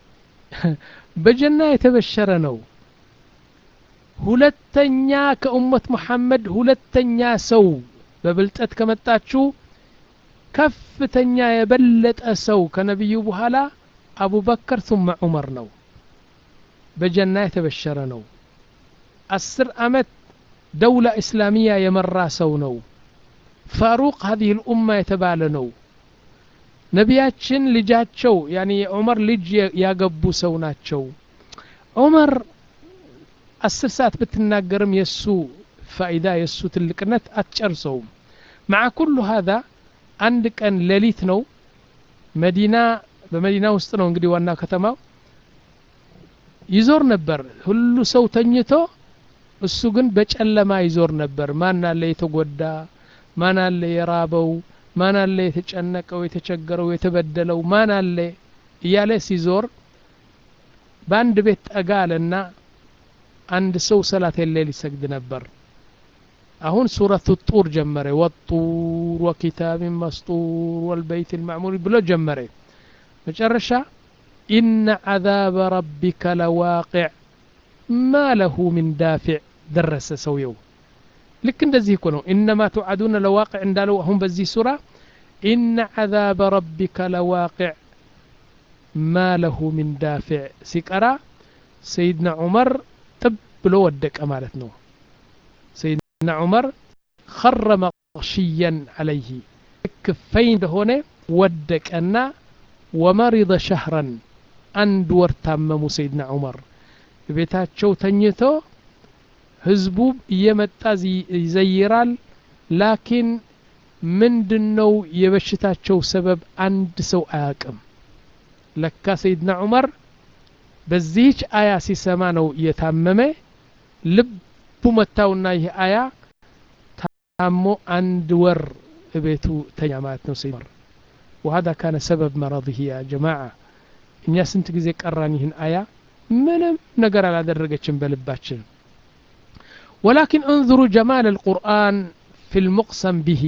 በጀና የተበሸረ ነው ሁለተኛ ከኡመት ሙሐመድ ሁለተኛ ሰው በብልጠት ከመጣችሁ ከፍተኛ የበለጠ ሰው ከነቢዩ በኋላ አቡበከር ثم ዑመር ነው በጀና የተበሸረ ነው አስር አመት ደውላ እስላሚያ የመራ ሰው ነው ፋሩቅ هذه الأمة የተባለ ነው ነቢያችን ልጃቸው ያኒ የዑመር ልጅ ያገቡ ሰው ናቸው ዑመር አስር ሰዓት ብትናገርም የእሱ ፋይዳ የእሱ ትልቅነት አትጨርሰውም مع كل هذا አንድ ቀን ሌሊት ነው መዲና በመዲና ውስጥ ነው እንግዲህ ዋና ከተማው ይዞር ነበር ሁሉ ሰው ተኝቶ እሱ ግን በጨለማ ይዞር ነበር ማን አለ የተጎዳ ማን አለ የራበው ማን አለ የተጨነቀው የተቸገረው የተበደለው ማን አለ እያለ ሲዞር በአንድ ቤት ጠጋ አለና አንድ ሰው ሰላት ሌል ይሰግድ ነበር አሁን ሱረቱ ጡር ጀመረ ወጡር ወኪታብን መስጡር ወልበይት ልማዕሙር ብሎ ጀመረ መጨረሻ ኢነ ዓዛበ ረቢከ ለዋቅዕ ማ ለሁ ምን ዳፊዕ ደረሰ ሰውየው ልክ እንደዚህ እኮ ነው ኢነማ ትውዓዱነ ለዋቅዕ እንዳለው አሁን በዚህ ሱራ ኢነ ዓዛበ ረቢከ ለዋቅዕ ማ ለሁ ምን ዳፊዕ ሲቀራ ሰይድና ዑመር ጥብ ብሎ ወደቀ ማለት ነው ሰይድና ዑመር ኸረ መቅሽየን አለይህ ክፈይ እንደሆነ ወደቀና ወመሪض ሸህረን አንድ ወር ታመሙ ሰይድና ዑመር ቤታቸው ተኝቶ ህዝቡ እየመጣ ይዘይራል ላኪን ምንድን ነው የበሽታቸው ሰበብ አንድ ሰው አያቅም ለካ ሰይድና ዑመር በዚህች አያ ሲሰማ ነው እየታመመ ልቡ መታውና ይህ አያ ታሞ አንድ ወር ቤቱ ተኛ ማለት ነው ሰይድ ዑመር وهذا كان سبب مرضه يا جماعة እኛ ስንት ጊዜ ቀራን ይህን አያ ምንም ነገር አላደረገችም በልባችን ولكن انظروا جمال القرآن في المقسم به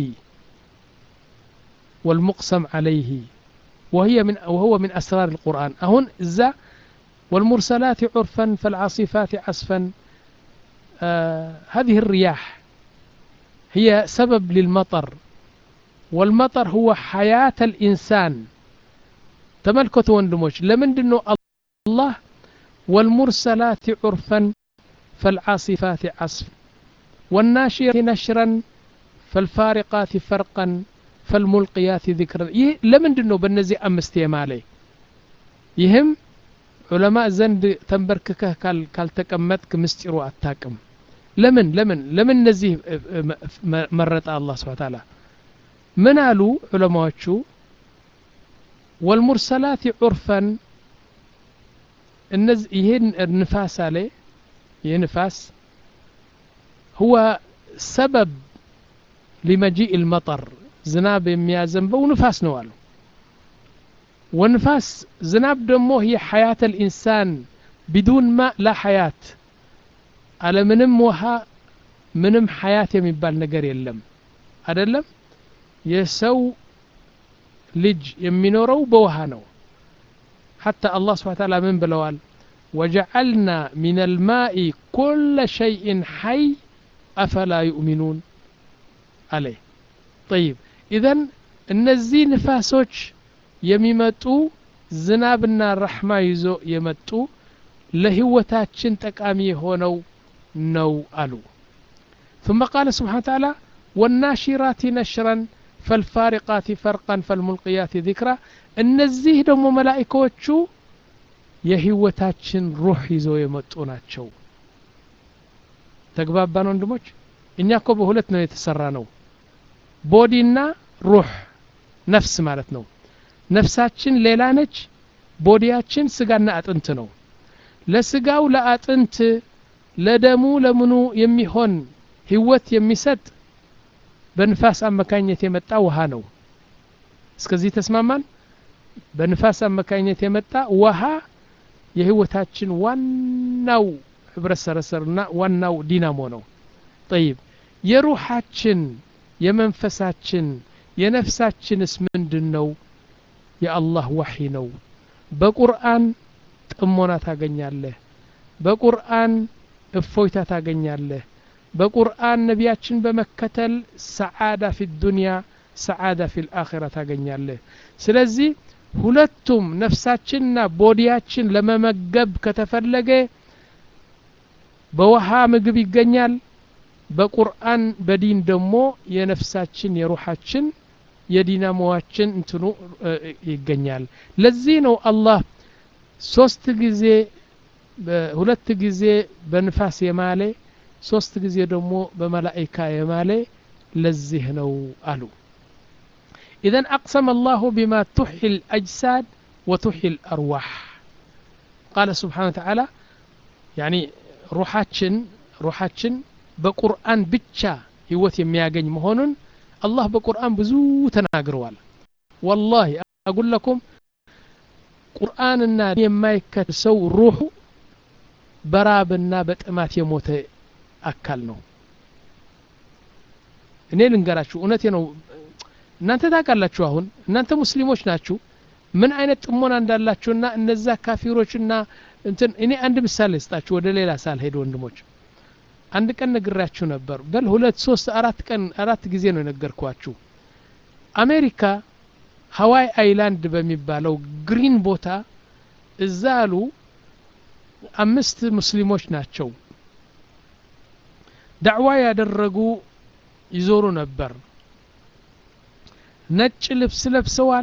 والمقسم عليه وهي من وهو من أسرار القرآن أهون إذا والمرسلات عرفا فالعاصفات عصفا آه هذه الرياح هي سبب للمطر والمطر هو حياة الإنسان تملكت وندموش لمن دنو الله والمرسلات عرفا ፈልዓሲፋት ዓስፍ ወናሽር ነሽረን ፈልፋሪቃት ፈርቀን ፈልሙልቅያት ذክረን ይህ ለምንድን ነው በእነዚህ አምስት የማለ ይህም ዑለማ ዘንድ ተንበርክከህ ካልተቀመጥክ ምስጢሩ አታቅም ለምን ለምን ለምን እነዚህ መረጠ አላህ ስብሓ ታላ ምን አሉ ዑለማዎቹ ወልሙርሰላት ዑርፈን ይህን ንፋስ አለ ይህ ንፋስ ሁወ ሰበብ ሊመጂእ ልመጠር ዝናብ የሚያዘንበው ንፋስ ነው አሉ ወንፋስ ዝናብ ደግሞ هي حياة الإنسان بدون ماء لا حياة على ምንም ውሃ ምንም ሐያት የሚባል ነገር የለም አይደለም የሰው ልጅ የሚኖረው በውሃ ነው حتى الله سبحانه وتعالى من بلوال وجعلنا من الماء كل شيء حي أفلا يؤمنون عليه طيب إذن እነዚህ ንፋሶች የሚመጡ ዝናብና ረሕማ ይዞ የመጡ ለህይወታችን ጠቃሚ የሆነው ነው አሉ ثم قال سبحانه وتعالى والناشرات نشرا فالفارقات فرقا فالملقيات ذكرا እነዚህ ደግሞ መላኢካዎቹ የህይወታችን ሩህ ይዘው የመጡ ናቸው ተግባባን ወንድሞች እኛ እኮ በሁለት ነው የተሰራ ነው ቦዲና ሩህ ነፍስ ማለት ነው ነፍሳችን ሌላ ነች ቦዲያችን ስጋና አጥንት ነው ለስጋው ለአጥንት ለደሙ ለምኑ የሚሆን ህይወት የሚሰጥ በንፋስ አመካኝነት የመጣ ውሃ ነው እስከዚህ ተስማማን በንፋስ አመካኝነት የመጣ ውሃ የህይወታችን ዋናው ህብረት ሰረሰርና ዋናው ዲናሞ ነው ጠይብ የሩሓችን የመንፈሳችን የነፍሳችንስ ምንድን ነው የአላህ ዋሒ ነው በቁርአን ጥሞና ታገኛለህ በቁርአን እፎይታ ታገኛለህ በቁርአን ነቢያችን በመከተል ሰዓዳ ፊ ዱንያ ሰዓዳ ፊ ልአኺራ ታገኛለህ ስለዚህ ሁለቱም ነፍሳችንና ቦዲያችን ለመመገብ ከተፈለገ በውሃ ምግብ ይገኛል በቁርአን በዲን ደግሞ የነፍሳችን የሩሓችን የዲናሞዋችን እንትኑ ይገኛል ለዚህ ነው አላህ ሶስት ጊዜ ሁለት ጊዜ በንፋስ የማለ ሶስት ጊዜ ደግሞ በመላኢካ የማለ ለዚህ ነው አሉ إذا أقسم الله بما تحيي الأجساد وتحيي الأرواح قال سبحانه وتعالى يعني روحاتشن روحاتشن بقرآن بتشا هوت يمياغن مهونن الله بقرآن بزو تناقروال والله أقول لكم ቁርአንና የማይከተል ሰው ሩሑ በራብና በጥማት የሞተ አካል ነው እኔ ልንገራችሁ እውነቴ ነው እናንተ ታውቃላችሁ አሁን እናንተ ሙስሊሞች ናችሁ ምን አይነት ጥሞና እንዳላችሁና እነዛ ካፊሮችና እንትን እኔ አንድ ምሳሌ ስጣችሁ ወደ ሌላ ሳልሄድ ወንድሞች አንድ ቀን ነግራችሁ ነበር በል ሁለት ሶስት አራት ቀን አራት ጊዜ ነው የነገርኳችሁ አሜሪካ ሀዋይ አይላንድ በሚባለው ግሪን ቦታ እዛ አሉ አምስት ሙስሊሞች ናቸው ዳዕዋ ያደረጉ ይዞሩ ነበር ነጭ ልብስ ለብሰዋል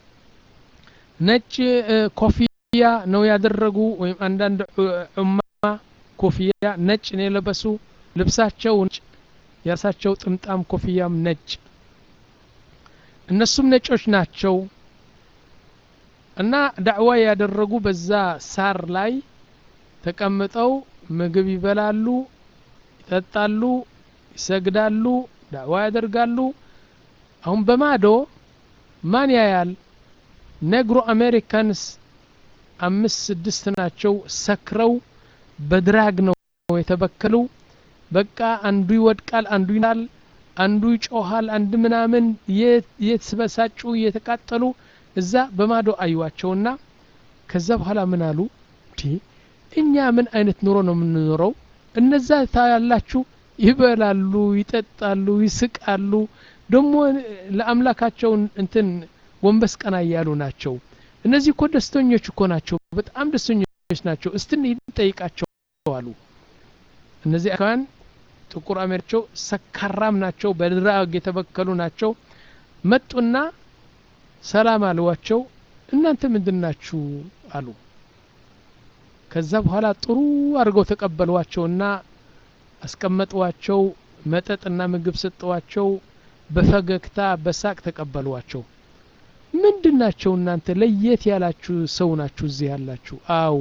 ነጭ ኮፍያ ነው ያደረጉ ወይም አንዳንድ ዑማ ኮፍያ ነጭ ነው የለበሱ ልብሳቸው የራሳቸው ጥምጣም ኮፍያም ነጭ እነሱም ነጮች ናቸው እና ዳዕዋ ያደረጉ በዛ ሳር ላይ ተቀምጠው ምግብ ይበላሉ ይጠጣሉ ይሰግዳሉ ዳዕዋ ያደርጋሉ አሁን በማዶ ማን ያያል ነግሮ አሜሪካንስ አምስት ስድስት ናቸው ሰክረው በድራግ ነው የተበከሉ በቃ አንዱ ይወድቃል አንዱ ይናል አንዱ ይጮሃል አንድ ምናምን የተበሳጩ እየተቃጠሉ እዛ በማዶ አዩዋቸውና ከዛ በኋላ ምን አሉ እኛ ምን አይነት ኑሮ ነው የምንኖረው እነዛ ታያላችሁ ይበላሉ ይጠጣሉ ይስቃሉ ደግሞ ለአምላካቸው እንትን ወንበስ ቀና እያሉ ናቸው እነዚህ እኮ ደስተኞች እኮ ናቸው በጣም ደስተኞች ናቸው እስትን ጠይቃቸው አሉ እነዚህ አሜሪካውያን ጥቁር አሜሪካቸው ሰካራም ናቸው በድራግ የተበከሉ ናቸው መጡና ሰላም አልዋቸው እናንተ ምንድን ናችሁ አሉ ከዛ በኋላ ጥሩ አድርገው ተቀበሏቸውና አስቀመጧቸው መጠጥና ምግብ ሰጠዋቸው በፈገግታ በሳቅ ተቀበሏቸው ምንድን ናቸው እናንተ ለየት ያላችሁ ሰው ናችሁ እዚህ ያላችሁ አው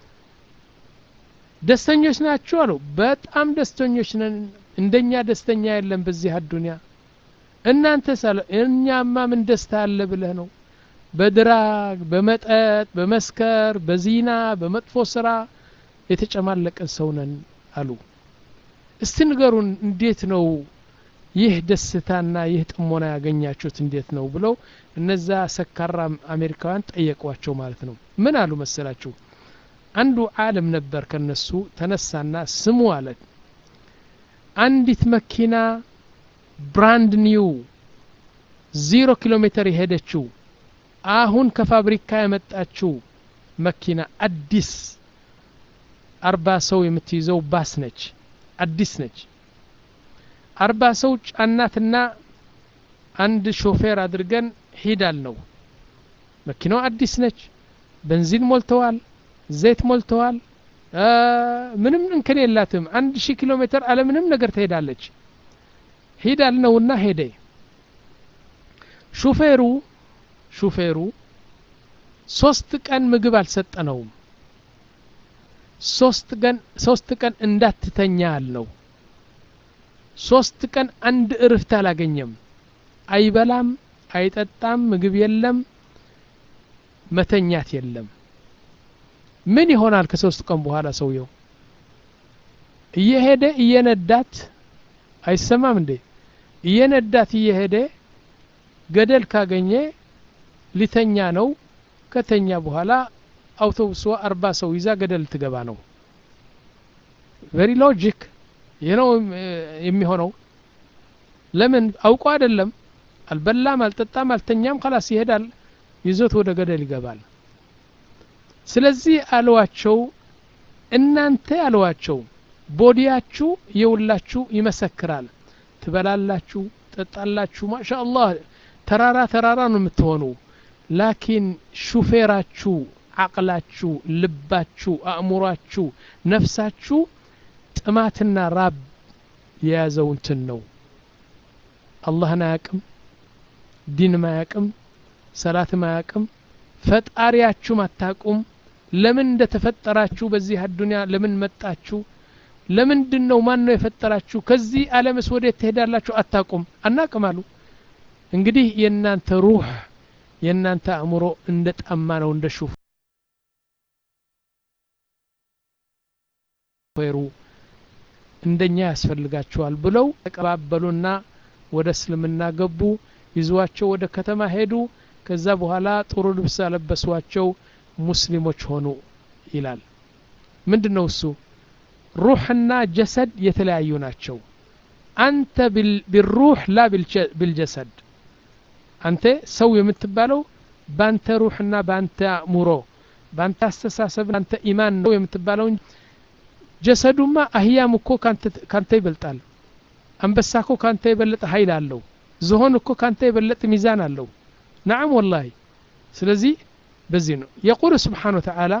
ደስተኞች ናችሁ አሉ በጣም ደስተኞች ነን እንደኛ ደስተኛ የለም በዚህ አዱንያ እናንተ እኛማ ምን ደስታ አለ ብለህ ነው በድራግ በመጠጥ በመስከር በዚና በመጥፎ ስራ የተጨማለቀን ሰው ነን አሉ እስቲ ንገሩን እንዴት ነው ይህ ደስታና ይህ ጥሞና ያገኛችሁት እንዴት ነው ብለው እነዛ ሰካራ አሜሪካውያን ጠየቋቸው ማለት ነው ምን አሉ መሰላችሁ አንዱ ዓለም ነበር ከነሱ ተነሳና ስሙ አለ አንዲት መኪና ብራንድ ኒው ዚሮ ኪሎ ሜትር የሄደችው አሁን ከፋብሪካ የመጣችው መኪና አዲስ አርባ ሰው የምትይዘው ባስ ነች አዲስ ነች አርባ ሰው ጫናትና አንድ ሾፌር አድርገን ሂዳል ነው መኪናው አዲስ ነች በንዚን ሞልተዋል ዘይት ሞልተዋል ምንም እንከን የላትም አንድ ሺህ ኪሎ ሜትር አለ ምንም ነገር ትሄዳለች ሂዳል ነውና ሄደ ሹፌሩ ሹፌሩ ሶስት ቀን ምግብ አልሰጠነውም ሶስት ቀን ሶስት ቀን እንዳትተኛ አልነው ሶስት ቀን አንድ እርፍት አላገኘም አይበላም አይጠጣም ምግብ የለም መተኛት የለም ምን ይሆናል ከሶስት ቀን በኋላ ሰውየው እየሄደ እየነዳት አይሰማም እንዴ እየነዳት እየሄደ ገደል ካገኘ ሊተኛ ነው ከተኛ በኋላ አውቶቡሷ አርባ ሰው ይዛ ገደል ትገባ ነው ቨሪ ሎጂክ ይህ ነው የሚሆነው ለምን አውቆ አይደለም አልበላም አልጠጣም አልተኛም ከላስ ይሄዳል ይዞት ወደ ገደል ይገባል ስለዚህ አለዋቸው እናንተ አለዋቸው ቦዲያችሁ የውላችሁ ይመሰክራል ትበላላችሁ ጠጣላችሁ ማሻ አላህ ተራራ ተራራ ነው የምትሆኑ ላኪን ሹፌራችሁ አቅላችሁ ልባችሁ አእምሯችሁ ነፍሳችሁ ጥማትና ራብ የያዘው እንትን ነው አላህን አያቅም ዲንም አያቅም ሰላትም አያቅም ፈጣሪያችሁም አታቁም ለምን እንደተፈጠራችሁ በዚህ አዱንያ ለምን መጣችሁ ለምንድን ነው ማን ነው የፈጠራችሁ ከዚህ አለምስ ወዴት ትሄዳላችሁ አታቁም አናቅም አሉ እንግዲህ የእናንተ ሩህ የእናንተ አእምሮ እንደ ጠማ ነው እንደ ሹፌሩ እንደኛ ያስፈልጋቸዋል ብለው ተቀባበሉና ወደ እስልምና ገቡ ይዟቸው ወደ ከተማ ሄዱ ከዛ በኋላ ጥሩ ልብስ ያለበሷቸው ሙስሊሞች ሆኑ ይላል ምንድን ነው እሱ ሩሕና ጀሰድ የተለያዩ ናቸው አንተ ቢሩህ ላ ቢልጀሰድ አንተ ሰው የምትባለው ባንተ ሩሕና ባንተ አእምሮ ባንተ አስተሳሰብ ባንተ ኢማን ነው የምትባለው እንጂ ጀሰዱማ አህያም እኮ ካንተ ይበልጣል አንበሳ እኮ ካንተ የበለጠ ኃይል አለው ዝሆን እኮ ካንተ የበለጠ ሚዛን አለው ናዓም ወላሂ ስለዚህ በዚህ ነው የቁል ስብሓን ወተዓላ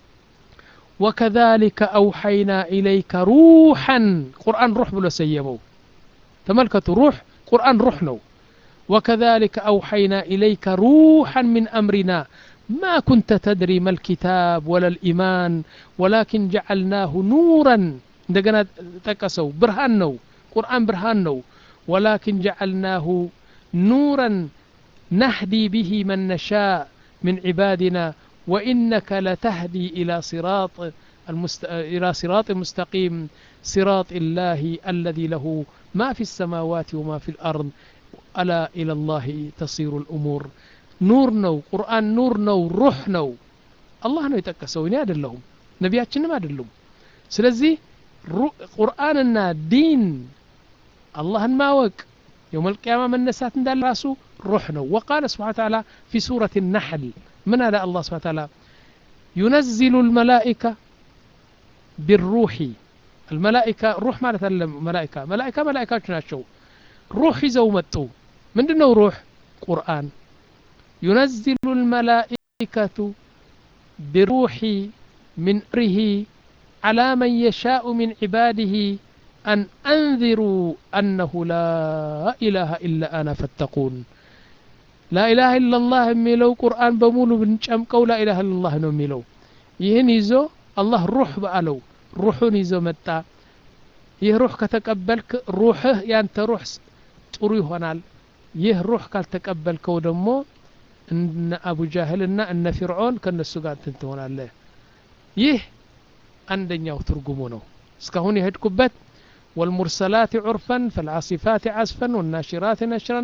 وكذلك أوحينا إليك روحا قرآن روح بلو سيمو تملكة روح قرآن روح نو وكذلك أوحينا إليك روحا من أمرنا ما كنت تدري ما الكتاب ولا الإيمان ولكن جعلناه نورا عندنا تكسو برهان نو قرآن برهان نو ولكن جعلناه نورا نهدي به من نشاء من عبادنا وإنك لتهدي إلى صراط المست... إلى صراط مستقيم صراط الله الذي له ما في السماوات وما في الأرض ألا إلى الله تصير الأمور نور نو قرآن نور نو روح نو الله ነው የጠቀሰው እኔ አይደለሁም ነቢያችንም አይደሉም ስለዚህ ቁርአንና ዲን አላህን ማወቅ يوم القيامة من نسات እንዳለ ራሱ روح ነው وقال سبحانه وتعالى في سورة النحل من هذا الله سبحانه وتعالى ينزل الملائكة بالروح አልመላኢካ ሩህ ማለት አይደለም መላኢካ መላኢካ መላኢካዎች ናቸው ሩህ ይዘው መጡ ምንድን ነው ሩህ ቁርአን ዩነዚሉ ልመላኢከቱ ብሩሒ من أمره على من يشاء من عباده أن أنذروا أنه لا إله إلا أنا فاتقون لا إله إلا الله ميلو قرآن بمولو بنشمكو لا إله إلا الله نو ميلو ይህን ይዞ አላህ ሩህ በአለው ሩሑን ይዞ መጣ ይህ ሩህ ከተቀበልክ ሩህህ ያንተ ሩህ ጥሩ ይሆናል ይህ ሩህ ካልተቀበልከው ደግሞ እነ አቡ ጃህል እና እነ ፊርዖን ከነሱ ጋር እንትን ትሆናለህ ይህ አንደኛው ትርጉሙ ነው እስካሁን የሄድኩበት والمرسلات عرفا فالعاصفات عصفا والناشرات نشرا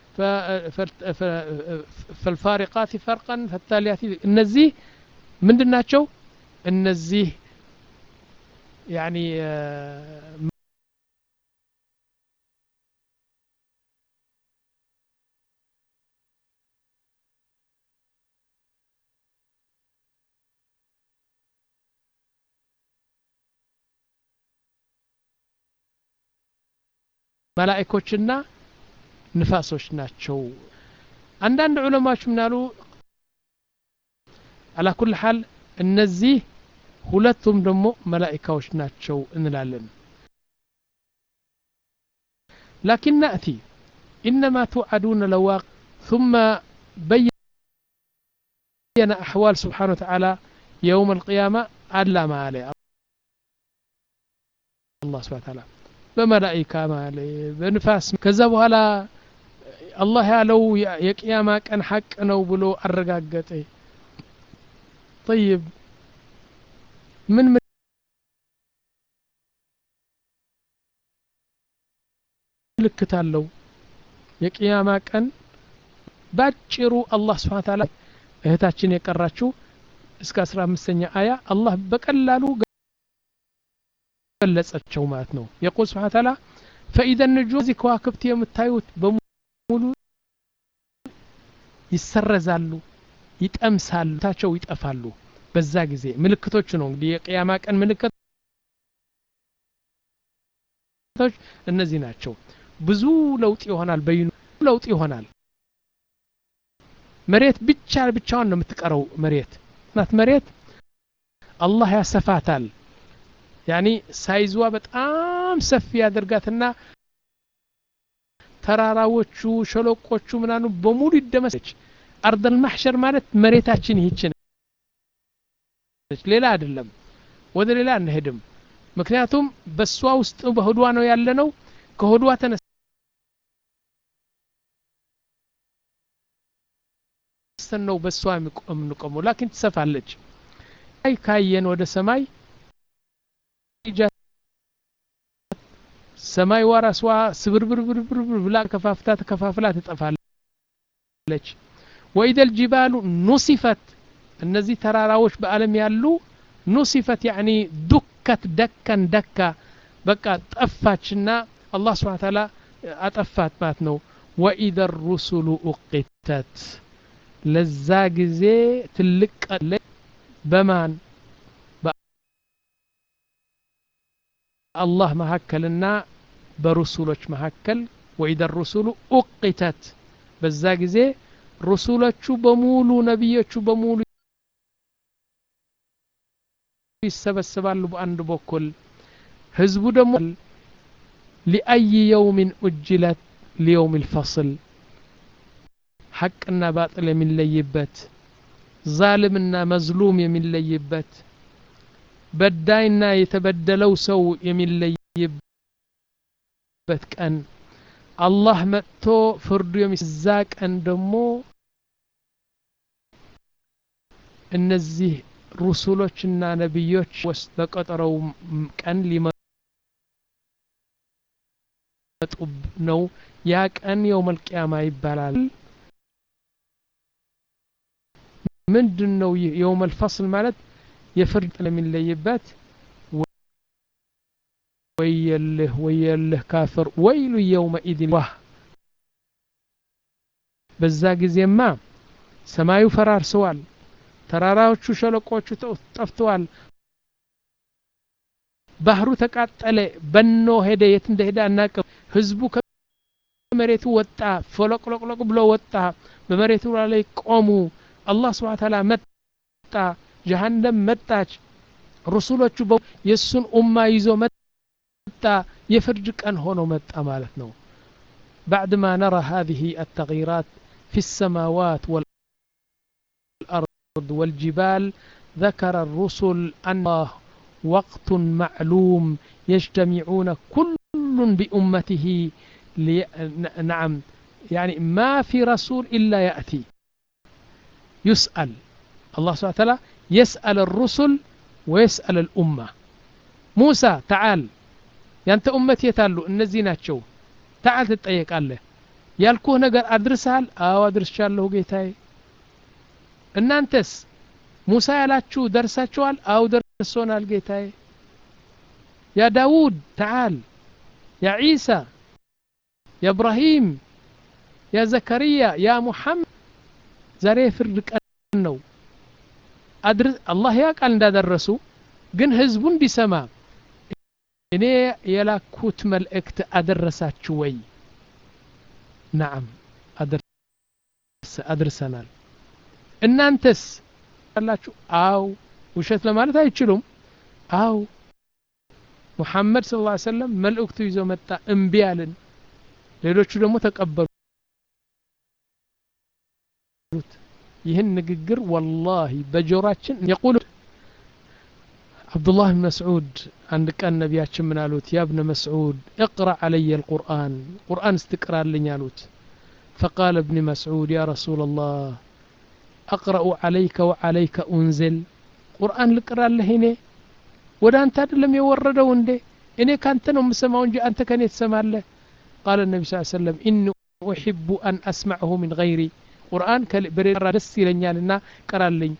فالفارقات فرقا فالتاليات እነዚህ ምንድን ናቸው እነዚህ ያኒ መላእኮችና ንፋሶች ናቸው አንዳንድ ዑለማዎች ምናሉ አላ ኩል ሓል እነዚህ ሁለቱም ደግሞ መላኢካዎች ናቸው እንላለን ላኪን ናእቲ ኢነማ ትውዓዱነ ለዋቅ ثم بين أحوال سبحانه وتعالى يوم القيامة ألا ما عليه الله سبحانه وتعالى በመላኢካ ማለ በንፋስ ከዛ በኋላ አላህ ያለው የቅያማ ቀን ሐቅ ነው ብሎ አረጋገጠ طيب ምን ምልክት አለው የቅያማ ቀን ባጭሩ አላህ ስብሓን ታላ እህታችን የቀራችው እስከ አስራ አምስተኛ አያ አላህ በቀላሉ ገለጸቸው ማለት ነው የቁል ስብሓን ታላ ፈኢዘ ንጁ እዚህ ከዋክብት የምታዩት በሙሉ ይሰረዛሉ ይጠምሳሉ ታቸው ይጠፋሉ በዛ ጊዜ ምልክቶቹ ነው እንግዲህ የቅያማ ቀን ምልክቶች እነዚህ ናቸው ብዙ ለውጥ ይሆናል በይኑ ለውጥ ይሆናል መሬት ብቻ ብቻዋን ነው የምትቀረው መሬት ናት መሬት አላህ ያሰፋታል ያኒ ሳይዝዋ በጣም ሰፊ ያደርጋትና ተራራዎቹ ሸለቆቹ ምናኑ በሙሉ ይደመሰች አርደል ማሕሸር ማለት መሬታችን ይህች ሌላ አይደለም ወደ ሌላ አንሄድም ምክንያቱም በእሷ ውስጥ በሆዷ ነው ያለ ነው ከሆዷ ተነስተን ነው በእሷ የምንቆመው ላኪን ትሰፋለች አይ ካየን ወደ ሰማይ ሰማይ ዋራሷ ስብርብርብርብር ብላ ከፋፍታ ተከፋፍላ ትጠፋለች ወኢደል ጂባሉ ኑሲፈት እነዚህ ተራራዎች በአለም ያሉ ኑሲፈት ያኒ ዱከት ደከን ደካ በቃ ጠፋችና አላህ ስብሓን ታላ አጠፋት ማለት ነው ወኢደ ሩሱሉ ኡቂተት ለዛ ጊዜ ትልቅ ቀለ በማን በአላህ መካከልና በሩሱሎች መካከል ወኢደ ሩሱሉ ኡቂተት በዛ ጊዜ ሩሱሎቹ በሙሉ ነቢዮቹ በሙሉ ይሰበስባሉ በአንድ በኩል ህዝቡ ደግሞ ሊአይ የውሚን ኡጅለት ሊየውም ልፈصል ሐቅና ባጥል የሚለይበት ዛልምና መዝሉም የሚለይበት በዳይና የተበደለው ሰው የሚለይበት ቀን አላህ መጥቶ ፍርዱ የሚዛ ቀን ደግሞ እነዚህ ሩሱሎችና ነቢዮች ወስ በቀጠረው ቀን ሊመጡ ነው ያ ቀን የውመል ቂያማ ይባላል ምንድን ነው ይህ የውመል ፈስል ማለት የፍርድ ለሚለይበት ወየልህ ወየልህ ካፍር ወይሉ የውመኢድን ዋህ በዛ ጊዜማ ሰማዩ ፈራርሰዋል ተራራዎቹ ሸለቆቹ ጠፍተዋል ባህሩ ተቃጠለ በኖ ሄደ የት እንደሄደ አናቅም ህዝቡ ከመሬቱ ወጣ ፈለቅለቅለቅ ብሎ ወጣ በመሬቱ ላይ ቆሙ አላህ ስብሓ ታላ መጣ ጀሃነም መጣች ሩሱሎቹ የእሱን ኡማ ይዞ መጣ የፍርድ ቀን ሆኖ መጣ ማለት ነው بعدما نرى هذه التغييرات في السماوات والأرض والجبال ذكر الرسل أن وقت معلوم يجتمعون كل بأمته لي... نعم يعني ما في رسول إلا يأتي يسأل الله سبحانه وتعالى يسأل الرسل ويسأل الأمة موسى تعال ያንተ ኡመት የት አሉ እነዚህ ናቸው ተዓል ትጠየቃለህ ያልኩህ ነገር አድርሰሃል አዎ አድርሻለሁ ጌታዬ እናንተስ ሙሳ ያላችሁ ደርሳችኋል አው ደርሶናል ጌታዬ ያ ዳውድ ተዓል ያ ዒሳ ያ እብራሂም ያ ዘከርያ ያ ሙሐመድ ዛሬ የፍርድ ቀን ነው አላህ ያውቃል እንዳደረሱ ግን ህዝቡ እንዲሰማ እኔ የላኩት መልእክት አደረሳችሁ ወይ ናዓም አድርሰናል እናንተስ አላችሁ አው ውሸት ለማለት አይችሉም አው ሙሐመድ ስለ ላ ሰለም መልእክቱ ይዞ መጣ እምቢ አልን ሌሎቹ ደግሞ ተቀበሉት ይህን ንግግር ወላሂ በጆራችን የቁል አብዱላህ ብን መስዑድ አንድ ቀን ነቢያችን ምን አሉት ያ ብነ መስዑድ እቅራ አለየ ልቁርአን ቁርአን ስትቅራልኝ አሉት فقال ابن مسعود يا رسول الله أقرأ عليك وعليك أنزل قرآن لقرأ لهني ودا أنت لم يوردوا عنده إني كانت نوم سمعون جي أنت كان يتسمع له قال النبي صلى الله عليه وسلم إني أحب أن أسمعه من غيري قرآن بريرا دسي لنيالنا قرأ لي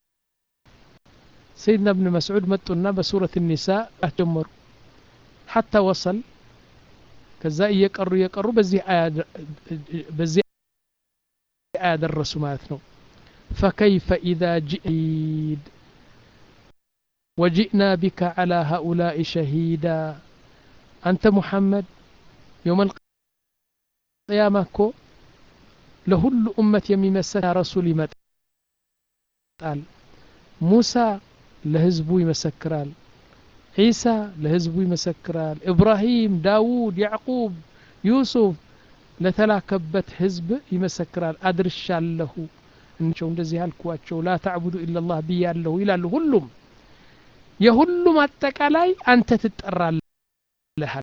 سيدنا ابن مسعود متنا بسورة النساء جمر حتى وصل ከዛ እየቀሩ እየቀሩ በዚህ በዚህ አያ ደረሱ ማለት ነው فكيف إذا جئيد وجئنا بك على هؤلاء شهيدا أنت محمد يوم القيامة كو لهل أمة يمسك رسول يمتال موسى لهزبو يمسكرال ዒሳ ለህዝቡ ይመሰክራል ኢብራሂም ዳውድ ያዕቁብ ዩሱፍ ለተላከበት ህዝብ ይመሰክራል አድርሻለሁ እንቸው እንደዚህ ያልኳቸው ላ ታዕቡዱ ኢላላህ ብያለሁ ይላሉ ሁሉም የሁሉም አጠቃላይ አንተ ትጠራለህ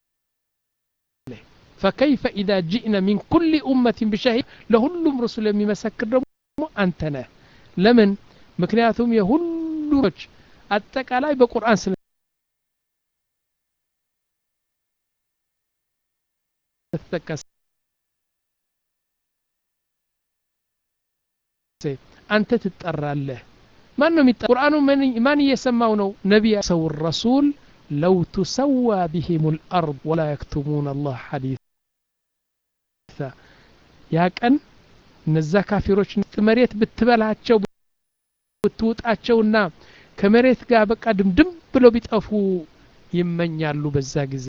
فكيف إذا جئنا من كل أمة بشهيد لهلم رسل የሚመሰክር ደግሞ አንተ ነህ ለምን ምክንያቱም የሁሉች አጠቃላይ በቁርአን ስለ ተጠቀሰ አንተ ትጠራለህ ማን ነው የሚጠራ ቁርአኑ ማን እየሰማው ነው ነቢያ ሰው ረሱል ለው ትሰዋ ቢህም ልአርድ ወላ የክቱሙን አላህ ሐዲث ያ ቀን እነዛ ካፊሮች መሬት ብትበላቸው ብትውጣቸውና ከመሬት ጋር በቃ ድምድም ብለው ቢጠፉ ይመኛሉ በዛ ጊዜ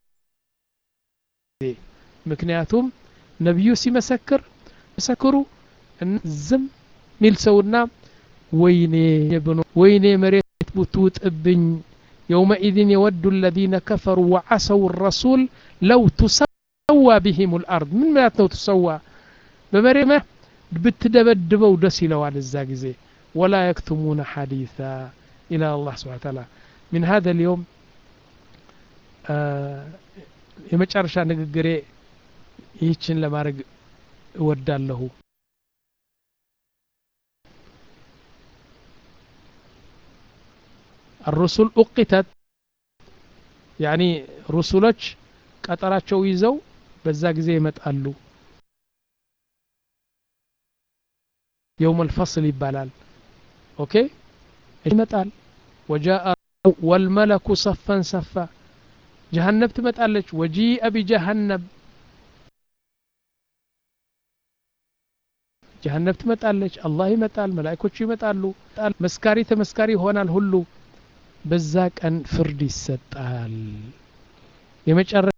ምክንያቱም ነቢዩ ሲመሰክር መሰክሩ ዝም ሚል ሰውና ወይኔ ብኖ ወይኔ መሬት ብትውጥብኝ የውመኢዝን የወዱ الذين كفروا وعصوا الرسول لو تسوى بهم الأرض ምን ማለት ነው ትሰዋ በመሬት ብትደበድበው ደስ ይለዋል እዛ ጊዜ ولا يكتمون حديثا إلى الله سبحانه وتعالى من هذا اليوم የመጨረሻ ንግግሬ ይህችን ለማድረግ እወዳለሁ الرسل أقتت يعني رسሎች ቀጠራቸው ይዘው በዛ ጊዜ ይመጣሉ يوم الفصل ይባላል ኦኬ ይመጣል وجاء والملك صفا صفا ጀሃነብ ትመጣለች ወጂአ ቢጀሃነብ ጀሃነብ ትመጣለች አላህ ይመጣል መላእኮቹ ይመጣሉ መስካሪ ተመስካሪ ይሆናል ሁሉ በዛ ቀን ፍርድ ይሰጣል የመጨረሻ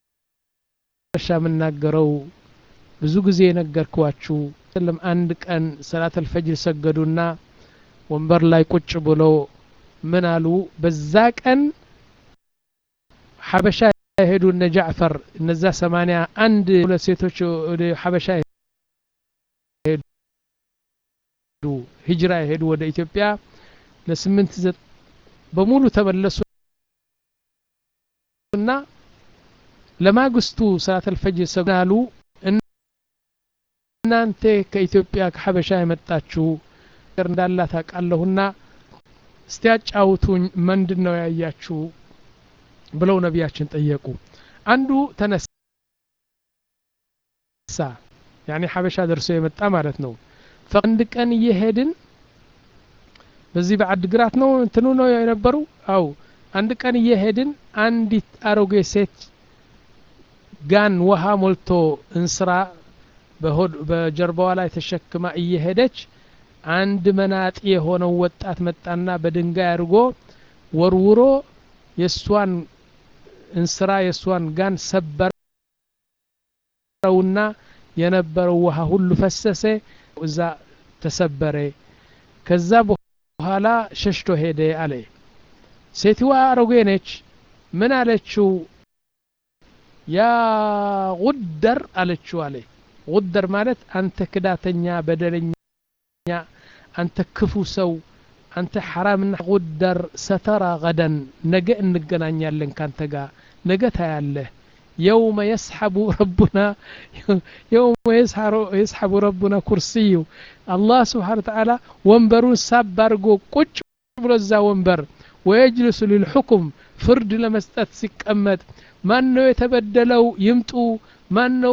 የምናገረው ብዙ ጊዜ የነገርኳችሁ ስለም አንድ ቀን ሰላት አልፈጅር ሰገዱና ወንበር ላይ ቁጭ ብለው ምን አሉ በዛ ቀን ሐበሻ የሄዱ እነ ጃዕፈር እነዛ ሰማንያ አንድ ሁለት ሴቶች ወደ ሐበሻ ሄዱ ሂጅራ የሄዱ ወደ ኢትዮጵያ ለስምንት በሙሉ ተመለሱ እና ለማግስቱ ሰላት አልፈጅር ሰግናሉ እናንተ ከኢትዮጵያ ከሐበሻ የመጣችሁ ነገር እንዳላት አውቃለሁና እስቲ ያጫውቱኝ ምንድን ነው ያያችሁ ብለው ነቢያችን ጠየቁ አንዱ ተነሳ ያኔ ሐበሻ ደርሶ የመጣ ማለት ነው አንድ ቀን እየሄድን በዚህ በአድግራት ነው እንትኑ ነው የነበሩ አው አንድ ቀን እየሄድን አንዲት አሮጌ ሴት ጋን ውሃ ሞልቶ እንስራ በጀርባዋ ላይ ተሸክማ እየሄደች አንድ መናጢ የሆነው ወጣት መጣና በድንጋይ አድርጎ ወርውሮ የእሷን እንስራ የእሷን ጋን ሰበረውና የነበረው ውሃ ሁሉ ፈሰሰ እዛ ተሰበረ ከዛ በኋላ ሸሽቶ ሄደ አለ ሴትዋ አሮጌ ነች ምን አለችው ያ ጉደር አለችው አለ ጉደር ማለት አንተ ክዳተኛ በደለኛ አንተ ክፉ ሰው አንተ ሐራምና ጉደር ሰተራ ገደን ነገ እንገናኛለን ካንተ ጋር ነገ ታያለህ يوم يسحب ربنا يوم يسحب ربنا كرسي الله سبحانه وتعالى ወንበሩን ሳብ አድርጎ ቁጭ ብሎ እዛ ወንበር ወየጅልሱ ሊልሑኩም ፍርድ ለመስጠት ሲቀመጥ ማን ነው የተበደለው ይምጡ ማን ነው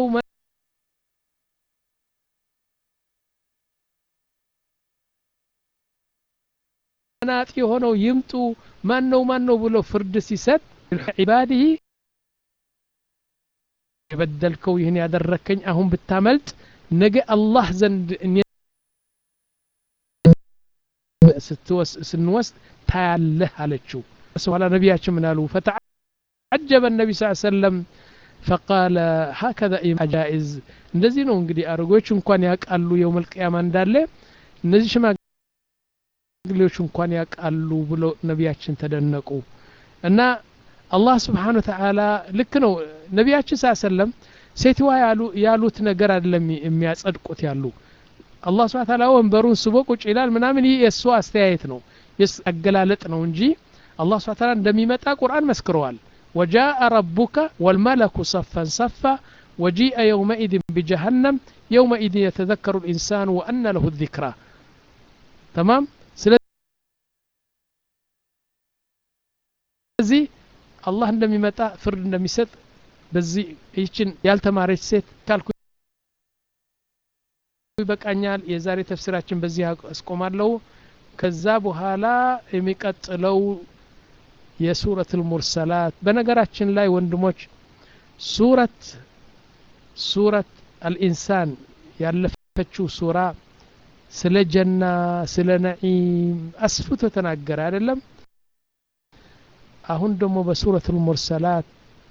መናጢ የሆነው ይምጡ ማን ነው ማን ነው ብሎ ፍርድ ሲሰጥ ዒባድህ የበደልከው ይህን ያደረከኝ አሁን ብታመልጥ ነገ አላህ ዘንድ ስንወስድ ታያለህ አለችው በኋላ ነቢያችን ምን አሉ ፈተዓጀበ ነቢ ስ ሰለም ፈቃለ ሀከዛ ጃኢዝ እንደዚህ ነው እንግዲህ አረጎች እንኳን ያውቃሉ የውም ልቅያማ እንዳለ እነዚህ ሽማግሌዎች እንኳን ያውቃሉ ብሎ ነቢያችን ተደነቁ እና አላህ ስብሓን ተዓላ ልክ ነው ነቢያችን ሳ ሰለም ሴትዋ ያሉት ነገር አይደለም የሚያጸድቁት ያሉ አላህ ስብሓን ተዓላ ወንበሩን ስቦ ቁጭ ይላል ምናምን ይህ የእሱ አስተያየት ነው አገላለጥ ነው እንጂ አላህ ስብሓን ተዓላ እንደሚመጣ ቁርአን መስክረዋል وجاء ربك والملك صفا صفا وجيء يومئذ بجهنم يومئذ يتذكر الإنسان وأن له الذكرى تمام ስለዚህ አላህ እንደሚመጣ ፍርድ እንደሚሰጥ በዚህ ይችን ያልተማረች ሴት ካልኩ ይበቃኛል የዛሬ ተፍሲራችን በዚህ አስቆማለሁ ከዛ በኋላ የሚቀጥለው የሱረት ልሙርሰላት በነገራችን ላይ ወንድሞች ሱረት ሱረት አልኢንሳን ያለፈችው ሱራ ስለ ጀና ስለ ነዒም አስፍቶ ተናገረ አይደለም አሁን ደግሞ በሱረት ልሙርሰላት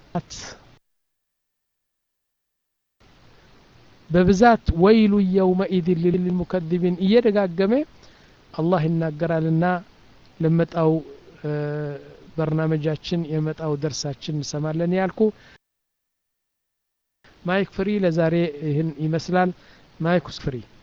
በብዛት ወይሉ የውመኢድን ልልሙከذቢን እየደጋገመ አላህ ይናገራልና ለመጣው በርናመጃችን የመጣው ደርሳችን እንሰማለን ያልኩ ማይክ ፍሪ ለዛሬ ይህን ይመስላል ማይክ ፍሪ